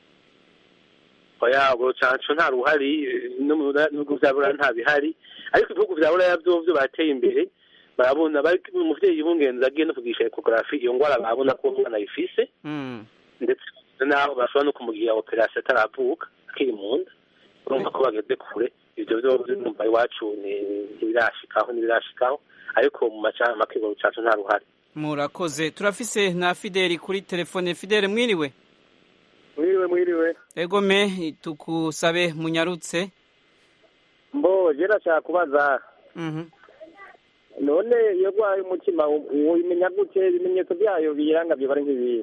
oya urwo rucanco nta ruhari eh, no mu bihugu vya buraya nta bihari ariko ibihugu vya buraya vyovyo bateye imbere barabona bari umuvyeyi w'ingenzi agiye no kugisha ekografi iyo ngwara barabona ko umwana ayifise Mm. ndetse naho bashobora no kumugira operasiyo ataravuka akiri mu nda urumva ko bageze kure ivyo vyovyo numva iwacu ni- ntibirashikaho ntibirashikaho ariko mu maca make urwo rucanco nta ruhari murakoze turafise na Fideli kuri telefone Fideli mwiriwe mwiriwe mwiriwe Ego me tukusabe munyarutse mbo je ndashaka kubaza Mhm. none iyo gwaye umutima wimenya gute ibimenyetso byayo biyiranga byo bari nk'ibihe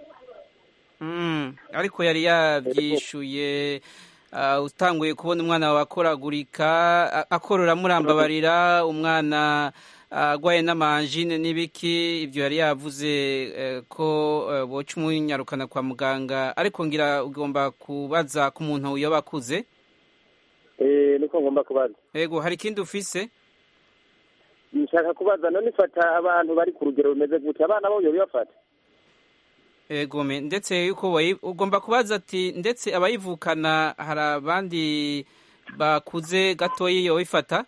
Mm, ariko yari yavyishuye uh, utanguye kubona umwana wawe akoragurika a- akorora murambabarira umwana agwaye n'amanjine n'ibiki ibyo yari yavuze eh, ko eh, boca umunyarukana kwa muganga ariko ngira ugomba kubaza ku muntu yoba akuze eh niko ngomba kubaza ego hari ikindi ufise nshaka kubaza none ifata abantu bari ku rugero rumeze gute abana bo bibafata ego me ndetse yuko wayi- ugomba kubaza ati ndetse abayivukana hari abandi bakuze gatoyi yobifata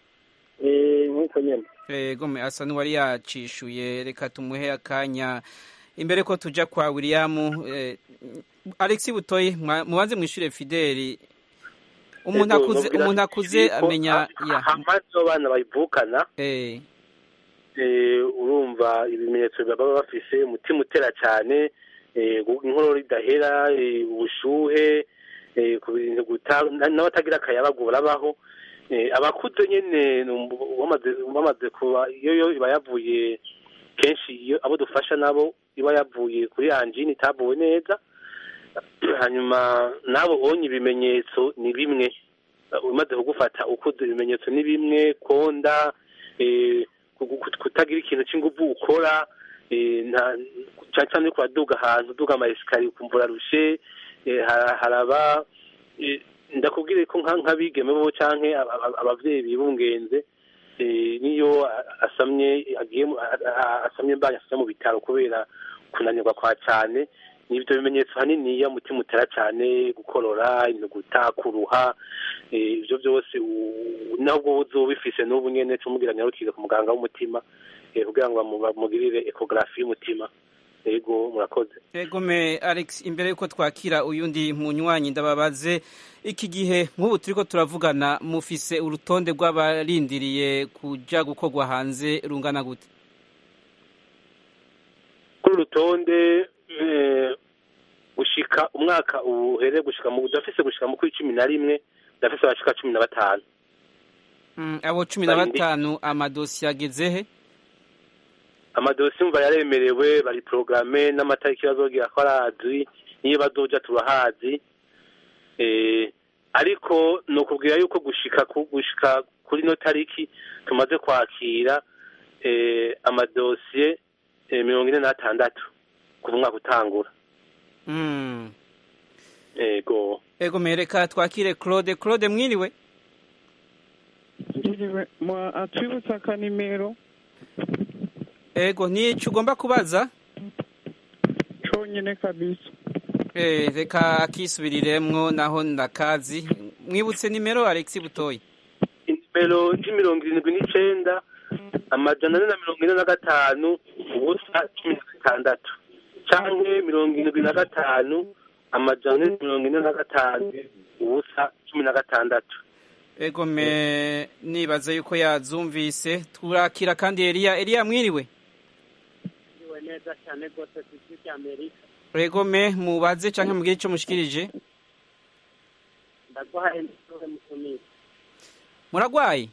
eh nkuko nyene ego me asa n'uwari yacishuye reka tumuhe akanya imbere ko tuja kwa William eh, Alex Butoyi mwa- mubanze mwishure Fideli umuntu Ego, akuze nobwira umuntu akuze ko amenya ya amazi y'abana bayivukana eh eh, urumva ibimenyetso baba bafise umutima utera cyane eh, gu- inkorora idahera eh, ubushuhe eh, ku bintu guta na- n'abatagira akayabagu barabaho eh, abakuze nyene numva bamaze bamaze kuba iyo yo iba yavuye kenshi iyo abo dufasha nabo iba yavuye kuri anjini itavuwe neza hanyuma nabo onye ibimenyetso ni bimwe umaze kugufata ukuze ibimenyetso ni bimwe konda eh, ku- ku- kutagira ikintu cy'inguvu ukora eh, nta- cyane cyane uriko uraduga ahantu uduga ama esikariye ukumva urarushe eh, hara- haraba eh, ndakubwire ko nka- nk'abigeme bo canke aba- aba- abavyeyi bibungenze eh, niyo a- asamye agiye mu- a- a- asamye mbanya asamye mu bitaro kubera kunanirwa kwa cane nibyo bimenyetso hanini iyo umutima utera cyane gukorora inuguta kuruha eh, ibyo byose u- nabwo uzoba ubifise n'ubu nyene cumubwira nyarukire ku muganga w'umutima eh, kugira ngo bamu- bamugirire ekogarafi y'umutima yego murakoze ego me Alex imbere yuko twakira uyundi munywanyi ndababaze iki gihe nk'ubu turiko turavugana mufise urutonde rw'abarindiriye kuja gukorwa hanze rungana gute kuri urutonde eh, gushika umwaka uhere gushika mu udafise gushika mu kuri cumi na rimwe udafise abashika cumi na batanu Mm, abo cumi na Barindi- batanu amadosiye ageze he amadosiye umva yaremerewe bari porogaramu n'amatariki bazogira ko arazwi niyo bazoja turahazi eh, ariko ni ukubwira yuko gushika ku- gushika kuri no tariki tumaze kwakira eh, amadosiye eh, mirongo ine n'atandatu kuva umwaka utangura Mm. ego ego me reka twakire Claude Claude mwiriwe Ngiriwe mwa atwibutsa akanimero ego nico ugomba kubaza conyene kabisa Eh, reka akisubiriremwo naho ndakazi mwibutse nimero Alex Butoyi nimero y'imirongo irindwi n'icenda amajana ane na mirongo ine na gatanu ubusa cumi na gatandatu canke mirongo irindwi na gatanu amajana ane na mirongo ine na gatanu ubusa cumi na gatandatu ego me nibaza yuko yazumvise turakira kandi Elia Elia mwiriwe Iwe neza cyane rwose ku isi cy'Amerika ego me mubaze canke mugire ico mushikirije ndaguhaye n'ishure mutumire muragwaye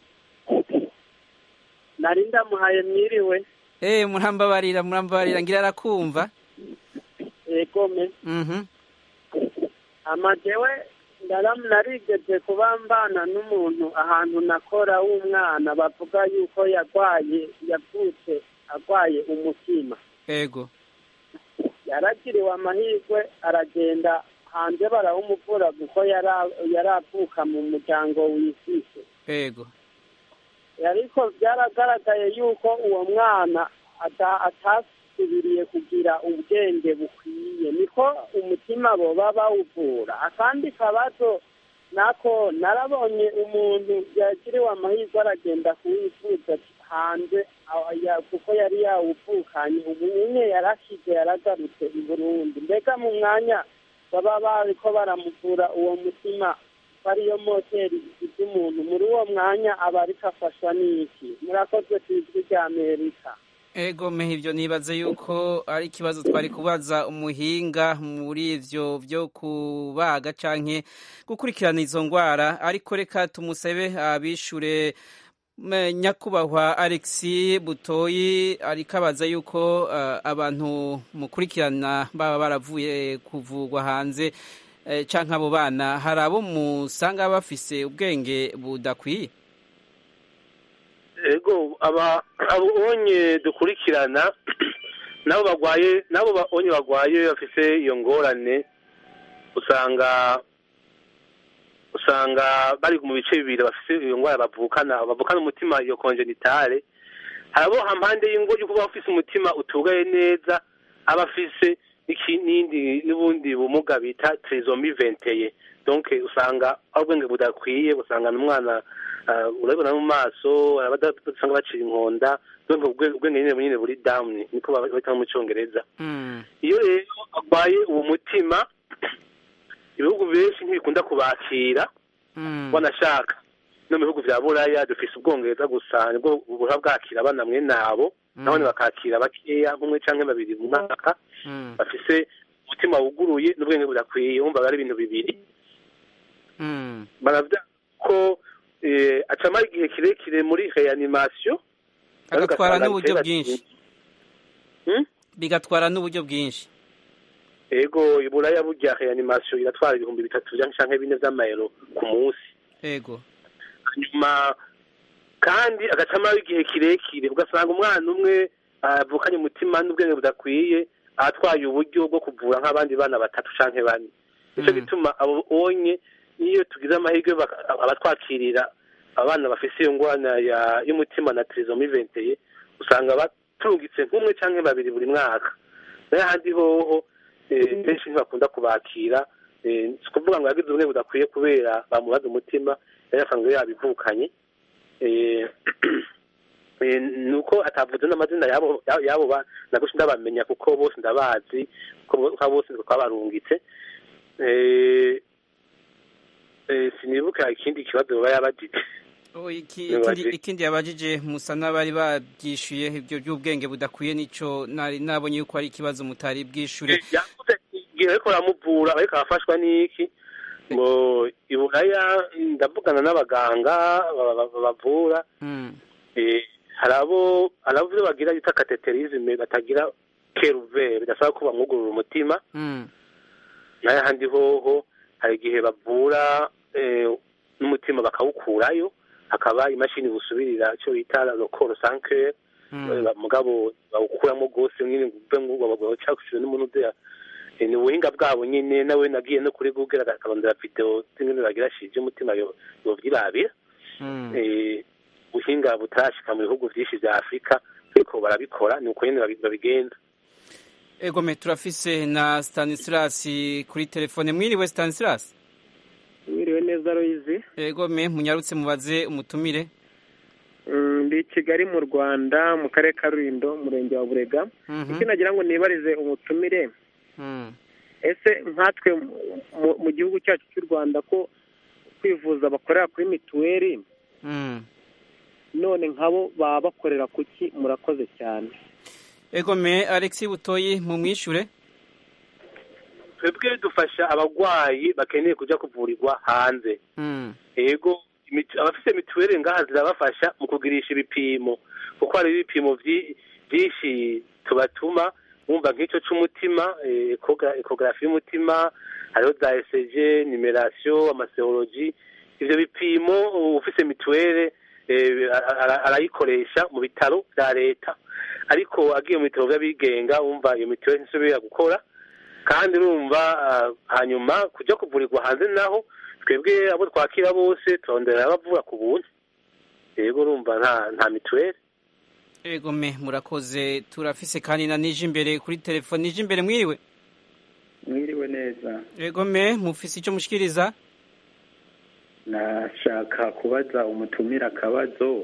nari ndamuhaye mwiriwe eh murambabarira murambabarira ngira arakumva egome mhm ama jewe ndaramu narigeze kuba mbana n'umuntu ahantu nakora w'umwana bavuga yuko yarwaye yavutse arwaye umutima ego yaragiriwe amahirwe aragenda hanze barawumuvura kuko yara- yaravuka mu muryango wisise ego ariko byaragaragaye yuko uwo mwana ata- atasubiriye kugira ubwenge bukwiye niko umutima boba bawuvura akandi kabazo nako narabonye umuntu yagiriwe amahirwe aragenda kuwivuza hanze aho ya- kuko yari yawuvukanye ubu nyine yarakize yaragarutse i burundi mbega mu mwanya baba bariko baramuvura uwo mutima ko ariyo moteri igize umuntu muri uwo mwanya aba ariko afashwa n'iki murakoze ku ijwi rya amerika ego mehe ibyo nibaze yuko ari ikibazo twari kubaza umuhinga muri ivyo byo kubaga canke gukurikirana izo ngwara ariko reka tumusabe abishure me- nyakubahwa alexi butoyi ariko abaza yuko eh, abantu mukurikirana baba baravuye kuvugwa hanze eh, canke abo bana hari abo musanga bafise ubwenge budakwiye ego aba abonye dukurikirana nabo bagwaye nabo babonye bagwaye bafise iyo ngorane usanga usanga bari mu bice bibiri bafise iyo ngwara bavukana bavukana umutima iyo konjenitale hari abo hampande y'ingo yo kuba bafise umutima utugaye neza aba afise n'iki- n'indi n'ubundi bumuga bita trisomi venteye donc usanga ari ubwenge budakwiye usanga n'umwana uh, urabibona mu maso abada usanga bacira inkonda donc ubwe- ubwenge nyine nyine buri down niko babita mu cyongereza iyo rero arwaye uwo mutima ibihugu benshi ntibikunda kubakira banashaka no mu bihugu vya buraya dufise ubwongereza gusa nibwo buha bwakira abana mwe nabo nabone bakakira bakeya nk'umwe canke babiri mu mwaka bafise umutima wuguruye n'ubwenge budakwiye wumva ari ibintu bibiri baravuga ko eh, acamara igihe kirekire muri reanimation agatwara ugasanga n'uburyo bitera bwinshi bigatwara n'uburyo bwinshi ego iburaya burya reanimation iratwara ibihumbi bitatu canke bine vy'amayero ku munsi ego hanyuma kandi agacamara igihe kirekire ugasanga umwana umwe avukanye umutima n'ubwenge budakwiye atwaye uburyo bwo kuvura nk'abandi bana batatu canke bane nico gituma abo onye niyo tugize amahirwe baka- abatwakirira abana bafise iyo ngwana ya- y'umutima na trisomi venteye usanga batungitse nk'umwe canke babiri buri mwaka nayo ahandi hoho eh, benshi ntibakunda kubakira eh, si ukuvuga ngo yagize ubumwe budakwiye kubera bamubaza umutima yari asanzwe yabivukanye eh, eh, nuko atavuze n'amazina yabo yabo ba- nagusha ndabamenya kuko bose ndabazi kuko bo- kuko bose twabarungitse eh, eh, sinibuka ikindi kibazo baba yabajije Oh, iki- Nibaze. ikindi ikindi yabajije musa n'abari babyishuye ibyo by'ubwenge budakwiye nico nari nabonye yuko ari ikibazo mutari bwishure yavuze igihe ariko baramuvura ariko arafashwa n'iki ngo iburaya ndavugana n'abaganga ba- ba- ba- bavura eh, hari abo hari abo bagira bita kateterisme batagira keruve bidasaba ko bamwugurura umutima nayo ahandi hoho hari igihe bavura eh, n'umutima bakawukurayo hakaba imashini busubirira icyo bita lokoro sankere mugabo bawukuramo rwose nyine ngo uve ngo bawucakushije n'umuntu udeya ni ubuhinga bwabo nyine nawe nagiye no kuri google akabandira video zimwe bagira shije umutima yo yovyirabira eh ubuhinga butarashika mu bihugu vyinshi vya afurika ariko barabikora ni uko nyene babi- babigenza egome turafise na stanislas kuri telefone mwiriwe stanislas mwiriwe neza royizi egome munyarutse mubaze umutumire Mm, ndi i kigali mu rwanda mu karere ka rulindo umurenge wa burega Mhm. icyo nagira ngo nibarize umutumire Mm. ese nkatwe mu- mu- mu gihugu cyacu cy'u rwanda ko kwivuza bakorera kuri mituweli Mm. none nkabo baba bakorera kuki murakoze cyane egome alexi butoyi mumwishure twebwe dufasha abagwayi bakeneye kuja kuvurirwa hanze Mm. ego imit- abafise mituweli ngaha zirabafasha mu kugirisha ibipimo kuko hari ibipimo vyi- vyinshi tubatuma wumva nk'icyo c'umutima ekogarafi y'umutima hariho za eseje nimerasiyo amaseologi ivyo bipimo ufise mituwere arayikoresha mu bitaro vya leta ariko agiye mu bitaro vy'abigenga wumva iyo mituwere ntisubira gukora kandi urumva hanyuma kuja kuvurirwa hanze naho twebwe abo twakira bose turondera bavura ku buntu yego urumva nta nta mituwere ego me murakoze turafise kandi na nije imbere kuri telefone nije imbere mwiriwe mwiriwe neza ego me mufise icyo mushikiriza nashaka kubaza umutumira akabazo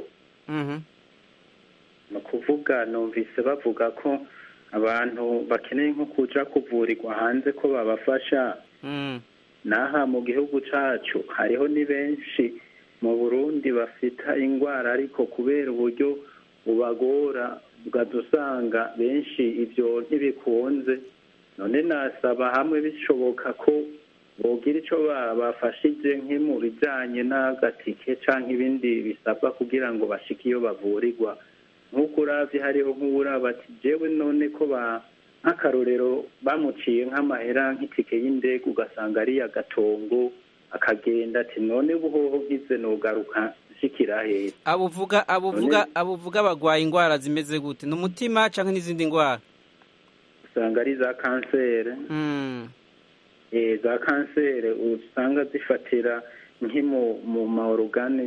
ni ukuvuga numvise bavuga ko abantu bakeneye nko kuja kuvurirwa hanze ko babafasha n'aha mu gihugu cacu hariho ni benshi mu burundi bafita ingwara ariko kubera uburyo bubagora ugaza usanga benshi ibyo ntibikunze none nasaba hamwe bishoboka ko bogira icyo bafashije nki mu bijyanye n'agatike cyangwa ibindi bisabwa kugira ngo bashike iyo bavurirwa nk'uko uravye hariho nk'uwuraba ati jewe none ko ba nk'akarorero bamuciye nk'amahera nk'itike y'indege ugasanga ari agatongo akagenda ati none buhoho bwize nogaruka nshikira heza abuvuga abuvuga abuvuga bagwaye indwara zimeze gute ni umutima canke n'izindi ndwara usanga ari za kansere eh za kansere usanga zifatira nk'imu mu maorugane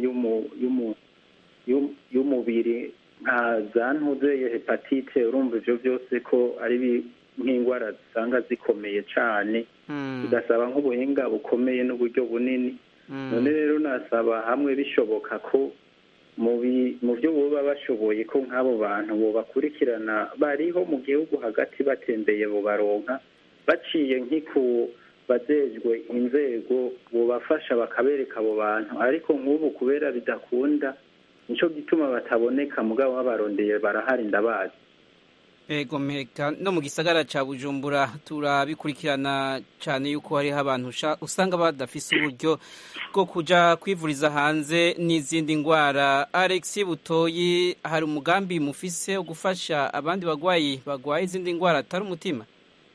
y'umubiri nka za ntuzeye hepatite urumva ivyo byose ko ari nk'indwara zisanga zikomeye cane bigasaba nk'ubuhinga bukomeye n'uburyo bunini none rero nasaba hamwe bishoboka ko mu byo boba bashoboye ko nk'abo bantu bobakurikirana bariho mu gihugu hagati batembeye bubaronka baciye nk'iku bajejwe inzego bobafasha bakabereka abo bantu ariko nk'ubu kubera bidakunda nico gituma bataboneka mugabo babarondeye barahari ndabazi ego meka no mu gisagara ca bujumbura turabikurikirana cyane yuko hariho abantu usanga badafise uburyo bwo kuja kwivuriza hanze n'izindi ndwara alex butoyi hari umugambi mufise wo gufasha abandi bagwayi bagwaye izindi ndwara atari umutima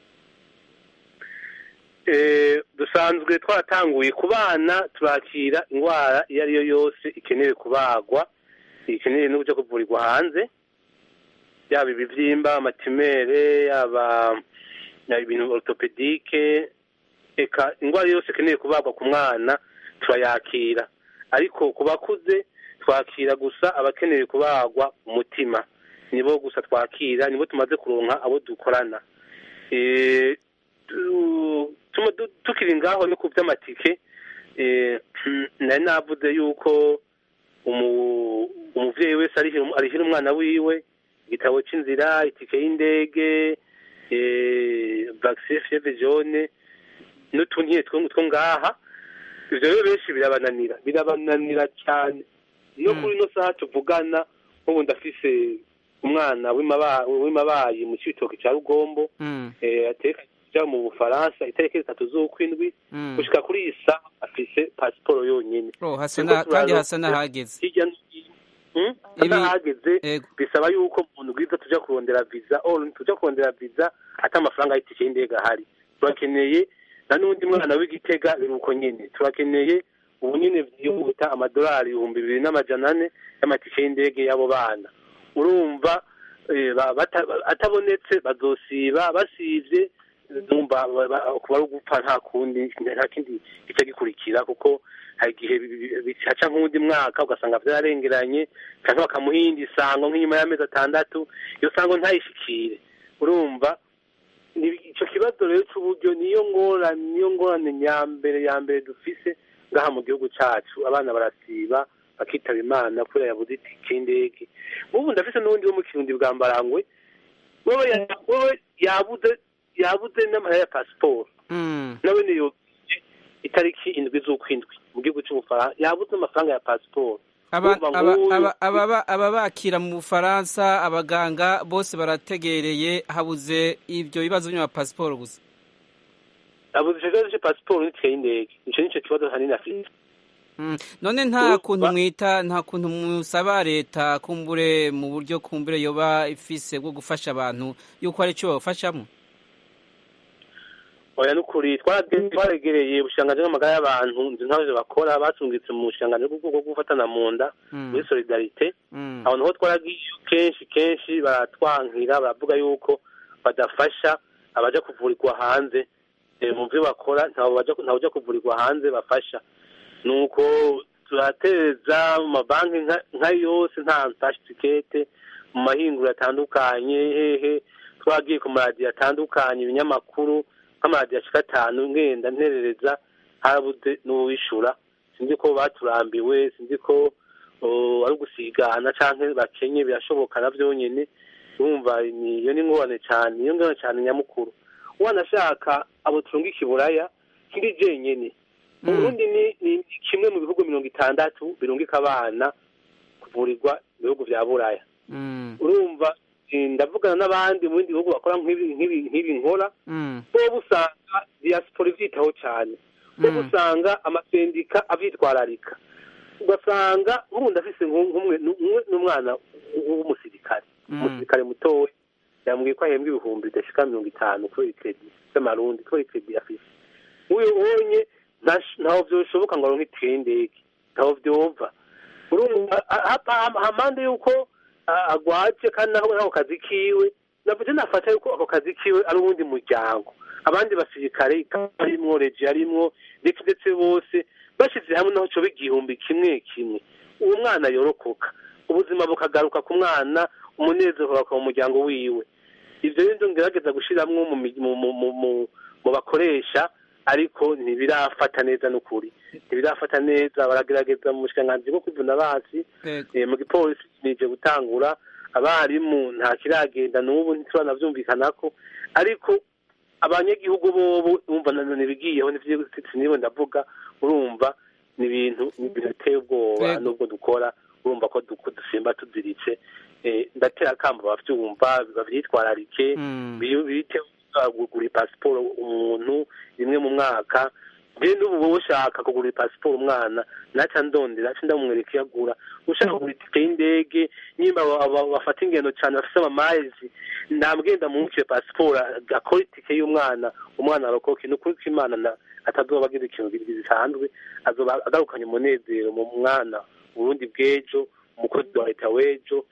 dusanzwe twaratanguye ku bana turakira indwara iyo ari yo yose ikenewe kubagwa ikeneye n'uburyo kuvurirwa hanze yaba ibibyimba amatimere yaba ibintu orthopedike eka indwara yose ikeneye kubagwa ku mwana turayakira ariko ku bakuze twakira gusa abakeneye kubagwa umutima nibo gusa twakira nibo tumaze kuronka abo dukorana tukiri ngaho no ku by'amatike nari navuze yuko umubyeyi wese arihira umwana wiwe igitabo cy'inzira itike y'indege vaccine fievre jaune n'utuntu two ngaha ivyo rero benshi birabananira birabananira cyane no kuri ino saha tuvugana nk'ubu ndafise umwana w'imabayi mu cibitoki ca rugombo ateka kuja mu bufaransa itariki zitatu z'ukwindwi gushika kuri iyi saha afise pasiporo yonyene kandi hasa n'ahageze hirya n'ahageze bisaba yuko umuntu bwiza tuja kurondera visa or tuja kurondera visa ata amafaranga y'itike y'indege ahari turakeneye na n'undi mwana w'igitega biri uko nyene turakeneye ubu nyene vyihuta amadolari ibihumbi bibiri n'amajana ane y'amatike y'indege y'abo bana urumva atabonetse bazosiba basivye numva kuba ari ugupfa nta kundi nta kindi gica gikurikira kuko hari igihe bihaca nk'undi mwaka ugasanga vyararengeranye canke bakamuhinda isango nk'inyuma y'amezi atandatu iyo sango ntayishikire urumva ico kibazo rero c'uburyo niyo ngorane niyo ngorane nyambere ya mbere dufise ngaha mu gihugu cacu abana barasiba bakitaba imana kubera yabuze itike y'indege ubu ndafise n'uwundi wo mu kirundi bwa mbarangwe wewe yabuze yabuze n'amahera ya pasiporo nawe niyo itariki indwi z'ukwindwi mu gihugu cy'ubufaransa yabuze amafaranga ya pasiporo aba bakira mu bufaransa abaganga bose barategereye habuze ibyo bibazo by'ama pasiporo gusa habuze icyo kibazo cya pasiporo n'itike y'indege icyo nicyo kibazo hanini afite Mm. none nta kuntu mwita nta kuntu musaba leta kumbure mu buryo kumbure yoba ifise bwo gufasha abantu yuko ari cyo babafashamo oya nukuri twaragereye ubushanganji bw'amagara y'abantu nzi ntabyo bakora batungitse mu bushanganji bwo gufatana mu nda muri solidarite aho naho twaragiye kenshi kenshi baratwankira baravuga yuko badafasha abaja kuvurirwa hanze mu byo bakora ntabwo ujya kuvurirwa hanze bafasha nuko turatereza mu mabanki nka yose nta ntashitikete mu mahinguriro atandukanye hehe twagiye ku maradiyo atandukanye ibinyamakuru nk'amaradiyo ashika atanu ngenda nterereza harabuze n'uwishura sinzi ko baturambiwe sinzi ko ari ugusigana cyangwa bakenye birashoboka na byonyine urumva iyo ni ngorane cyane iyo ngorane cyane nyamukuru wanashaka abo turungika iburaya kiri jenyine uburundi ni kimwe mu bihugu mirongo itandatu birungika abana kuvurirwa mu bihugu bya buraya urumva ndavugana n'abandi mu bindi bihugu bakora nk'ibi nkora bo usanga diaspora ibyitaho cyane bo usanga amasendika abyitwararika ugasanga nk'ubundi afise n'umwana w'umusirikare umusirikare mutoya yambwiye ko ahembwa ibihumbi bidashika mirongo itanu kubera ikredi z'amarundi kubera ikredi afise uyu ubonye ntaho byoshoboka ngo aronke itike y'indege ntaho byova urumva hampande y'uko agwaje kandi naho ako kazi kiwe navuze nafata yuko ako kazi kiwe ari uwundi muryango abandi basirikare arimwo reji arimwo ndetse ndetse bose bashyize hamwe naho coba igihumbi kimwe kimwe uwo mwana yorokoka ubuzima bukagaruka ku mwana umunezero ukagaruka mu muryango wiwe ivyo rero ngerageza gushiramwo mu bakoresha ariko ntibirafata neza n'ukuri ntibirafata neza baragerageza mu bushikiranganji bwo kwivuna basi mu gipolisi nije gutangura abarimu nta kiragenda n'ubu ntituranavyumvikanako ariko abanyagihugu bobo umva ntibigiyeho nibo ndavuga urumva ni ibintu biteye ubwoba nubwo dukora urumva ko dusimba tuziritse ndatera akamba bavyumva bavyitwararike bite kugura pasiporo umuntu rimwe mu mwaka mbere n'ubu wowe ushaka kugura pasiporo umwana naca ndondera aca ndamwereka iyo agura ushaka kugura itike y'indege nimba bafata ingendo cyane bafise amamazi ndamugenda mumukire pasiporo akora itike y'umwana umwana arokoke ni ukuri ko imana atazoba agize ikintu gisanzwe azoba agarukanye umunezero mu mwana uburundi bw'ejo umukozi wa leta w'ejo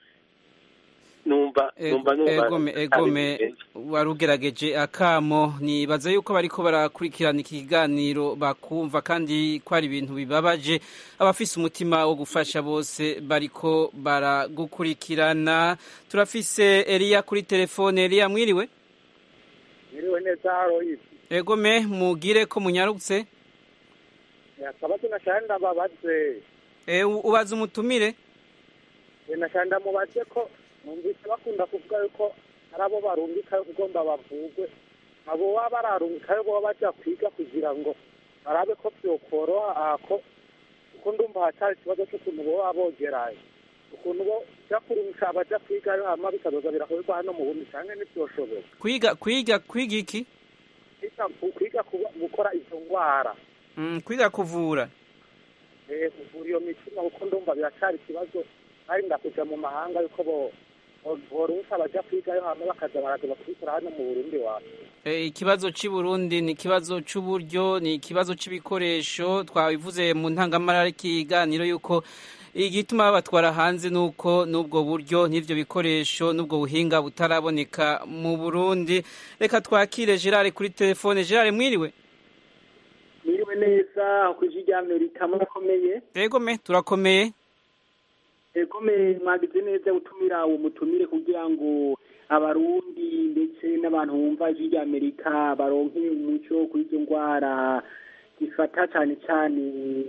numva numva numva egome warugerageje akamo nibaza yuko bariko barakurikirana iki kiganiro bakumva kandi ko ari ibintu bibabaje abafise umutima wo gufasha bose bariko baragukurikirana turafise Elia kuri telefone Elia mwiriwe mwiriwe neza Aloysi egome mugire ko munyarutse akabazo nashaka ndababaze ubaza umutumire nashaka ndamubaze ko numvise bakunda kuvuga yuko hari abo barungikayo ugomba bavugwe abo baba bararungikayo baba bajya kwiga kugira ngo barabe ko byokoroha ko kuko ndumva hacari ikibazo cy'ukuntu boba bogerayo ukuntu bo jya kurungika abaja kwigayo hama bikazoza birakorerwa hano mu bundi canke ntivyoshoboka kwiga kwiga kwiga iki kwiga gukora izo ngwara kwiga kuvura kuvura iyo mitima kuko ndumva biracari ikibazo ari ndakuja mu mahanga yuko bo borunka baja kwigayo hama bakaza baraza bakubikora hano mu Burundi wacu ikibazo cy'i Burundi ni ikibazo cy'uburyo ni ikibazo cy'ibikoresho twabivuze mu ntangamara y'ikiganiro yuko igituma babatwara hanze nuko n'ubwo buryo n'ibyo bikoresho n'ubwo buhinga butaraboneka mu Burundi reka twakire Gerard kuri telefone Gerard mwiriwe mwiriwe neza ku ijwi rya Amerika murakomeye yego me turakomeye egome mwagize neza gutumira uwo mutumire kugira ngo abarundi ndetse n'abantu bumva ijwi rya amerika baronke umuco kuri izo ndwara zifata cyane cyane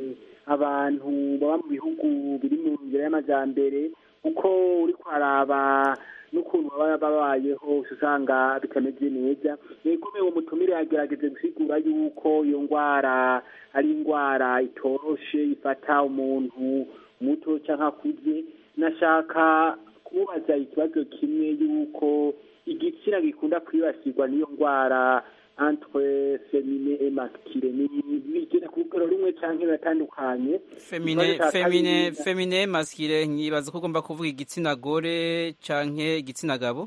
abantu baba mu bihugu biri mu nzira y'amajyambere kuko uri kwaraba n'ukuntu baba babayeho usanga bitameze neza egome uwo mutumire yagerageze gusigura yuko iyo ndwara ari indwara itoroshe ifata umuntu muto cyangwa akuze nashaka kumubaza ikibazo kimwe y'uko igitsina gikunda kwibasirwa n'iyo ndwara entre femine et masculine bigera ku rugero rumwe canke biratandukanye femine Ikibazo ca femine kabiri- femine maskire nyibaza ko ugomba kuvuga igitsina gore canke igitsina gabo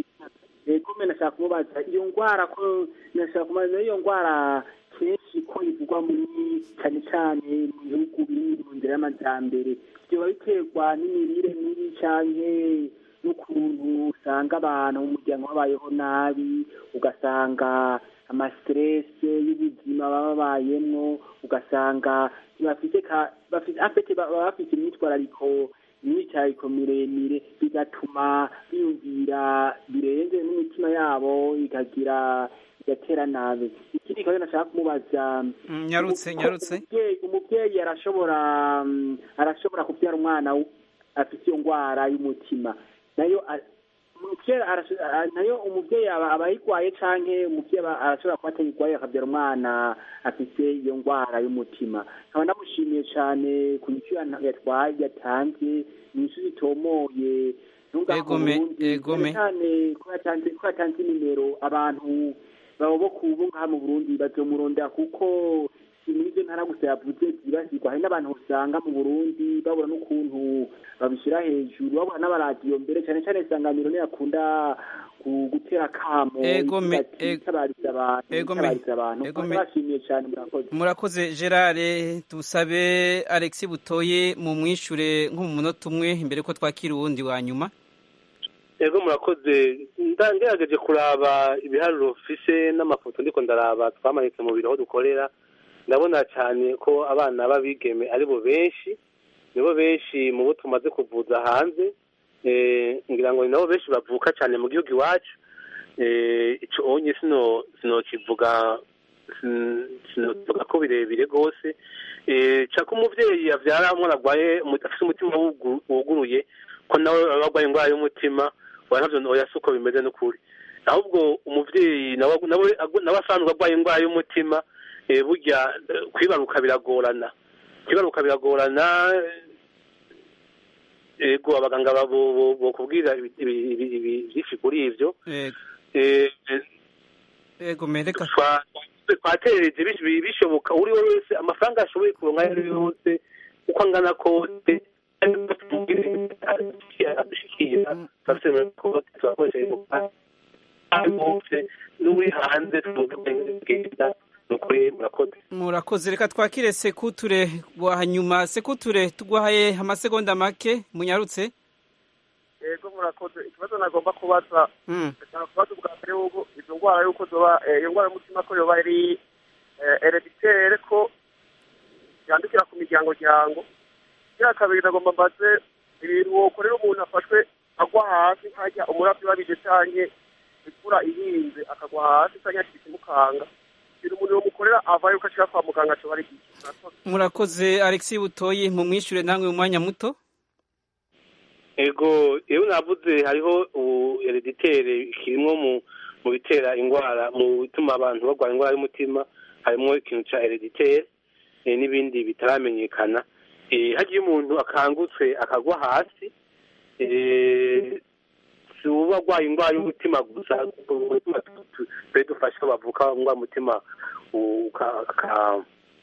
ego mbe nashaka kumubaza iyo ngwara ko nashaka kumubaza iyo ngwara kenshi ko ivugwa muri cyane cyane mu bihugu biri mu nzira y'amajyambere byoba biterwa n'imirire mibi canke n'ukuntu usanga abantu mu muryango babayeho nabi ugasanga amasiterese y'ubuzima baba babayemwo ugasanga bafite ka- bafite afite baba bafite imyitwarariko imyicariko miremire bigatuma biyumvira birenze n'imitima yabo ikagira igatera nabi ikindi kibazo nashaka kumubaza Mm, nyarutse nyarutse umubyeyi umubyeyi arashobora mm, arashobora kubyara umwana w- afite iyo ndwara y'umutima nayo a- umubyeyi arasho- a- nayo umubyeyi aba aba ayirwaye canke umubyeyi aba- arashobora kuba atayirwaye akabyara umwana afite iyo ndwara y'umutima nkaba ndamushimiye cane ku nyishu yana- yatwaye yatanze inyishu zitomoye ntungaho mu Egome, Burundi egome. cyane cyane ko yatanze ko yatanze nimero abantu baba bo ku bo ngaha mu Burundi bazomurondera kuko si muri izo ntara gusa yavuze zibasirwa hari n'abantu usanga mu Burundi babura n'ukuntu babishyira hejuru babura n'abaradiyo mbere cyane cyane isanganiro niyo akunda ku- gutera kamo Egome, igira ati, itabariza abantu Egome, itabariza abantu egome. bashimiye cyane murakoze murakoze gerard tusabe alexi butoye mu mwishure nko mu munota umwe imbere ko twakira uwundi wa nyuma yego murakoze nda- ngerageje kuraba ibiharuro mfise n'amafoto ndiko ndaraba twamanitse mu biro aho dukorera ndabona cyane ko abana b'abigeme aribo benshi nibo benshi mu bo tumaze kuvuza hanze eh, ngira ngo ni nabo benshi bavuka cyane mu gihugu iwacu eh, ico onye sino sinokivuga sin- sinokivuga ko birebire rwose eh, caka umuvyeyi avyara umwana arwaye umu- afise umutima wugu- wuguruye ko nawe aba arwaye indwara y'umutima wa navyo oya si uko bimeze n'ukuri ahubwo umuvyeyi nawe nawe agu- nawe asanzwe arwaye indwara y'umutima eh, burya eh, kwibaruka biragorana kwibaruka biragorana eh, ego abaganga babo- bo- bokubwira ibi- ibi- ibi- ibi- byinshi kuri ivyo Eh, Eh, eh, ego mereka twa- twaterereje bis- bi- bishoboka uri we wese amafaranga ashoboye kuronka ayo ari yo yose uko angana kose adushikira turafise kote turakoresha imodoka bose n'uri hanze tugenda ni ukuri murakoze murakoze reka twakire sekuture wa nyuma sekuture tugwahaye amasegonda make munyarutse yego murakoze ikibazo nagomba kubaza Mm. ndashaka kubaza ubwa mbere yuko izo ndwara yuko zoba eh, iyo ndwara y'umutima ko yoba ari hereditere ko yandukira ku miryango ryango iya kabiri nagomba mbaze ibintu wokorera umuntu afashwe agwa hasi nkajya umurabyo babije canke ikura ihinze akagwa hasi canke yakita imukanga ibintu umuntu yomukorera ava yuko ashika kwa muganga coba ari iki Murakoze. murakoze alexi butoyi mu mwishure namwe mu mwanya muto ego iyo navuze hariho ubu hereditere kirimwo mu mu bitera indwara mu bituma abantu barwara indwara y'umutima harimo ikintu ca hereditere eh, n'ibindi bitaramenyekana Eh, hagiye umuntu akangutse akagwa hasi eh, si uba arwaye indwara y'umutima gusa umutima twe dufasha bavuka indwara y'umutima uka- aka-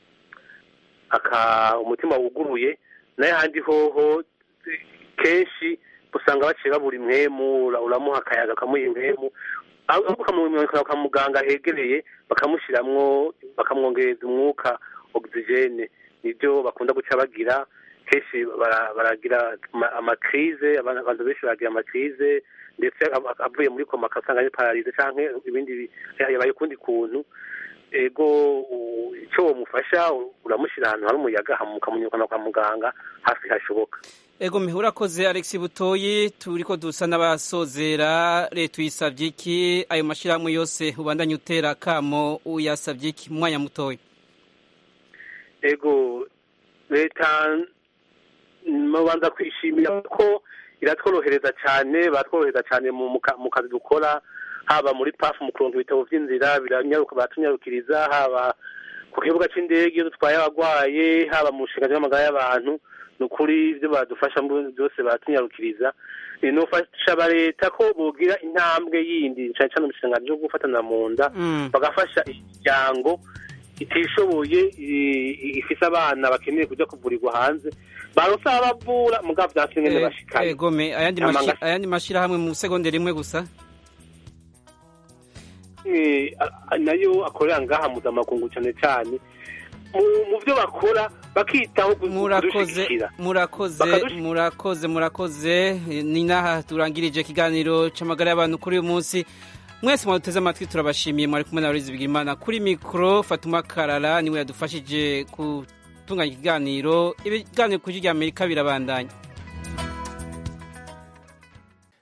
aka umutima wuguruye nayo handi hoho kenshi usanga baciye babura impwemu ura- uramuha akayaga akamuha impwemu ahubwo ukamumurika kwa muganga hegereye bakamushiramwo bakamwongereza umwuka ogisijene nibyo bakunda guca bagira kenshi bara- baragira ama- amakrize abantu abantu benshi baragira amakrize ndetse ab- avuye muri koma akasanga ari pararize canke ibindi bi- yabaye ukundi kuntu ego u- ico womufasha uramushyira ahantu hari umuyaga hama ukamunyukana kwa muganga hafi hashoboka ego mihe urakoze alexi butoyi turiko dusa n'abasozera leta uyisavye iki ayo mashirahamwe yose ubandanye utera akamo uyasavye iki mu mwanya mutoya ego leta mubanza kwishimira ko iratworohereza cyane baratworohereza cyane mu mu ka- mu kazi dukora haba muri pafu mu kuronka ibitabo by'inzira biranyaruka baratunyarukiriza haba ku kibuga cy'indege iyo dutwaye abarwaye haba mu nshinga z'amagara y'abantu ni ukuri ibyo badufasha byose batunyarukiriza nufasha leta ko bogira intambwe yindi cyane cyane mu isanga ryo gufatana mu nda bagafasha imiryango itishoboye ifise abana bakeneye kujya kuvurirwa hanze baronse abavura mugabo vyanse ngene bashikaye egome ayandi mashi- ayandi mashirahamwe mu segonde rimwe gusa Eh, a- nayo akorera ngaha mpuzamakungu cyane cyane mu- mu byo bakora bakitaho ku- murakoze kudushigikira murakoze murakoze murakoze ni naha turangirije ikiganiro c'amagara y'abantu kuri uyu munsi mwese mwaduteze amatwi turabashimiye mwari kumwe na Aloyizi Bigimana kuri mikoro Fatuma Karara niwe yadufashije gutunganya ikiganiro ibiganiro kuri rya Amerika birabandanya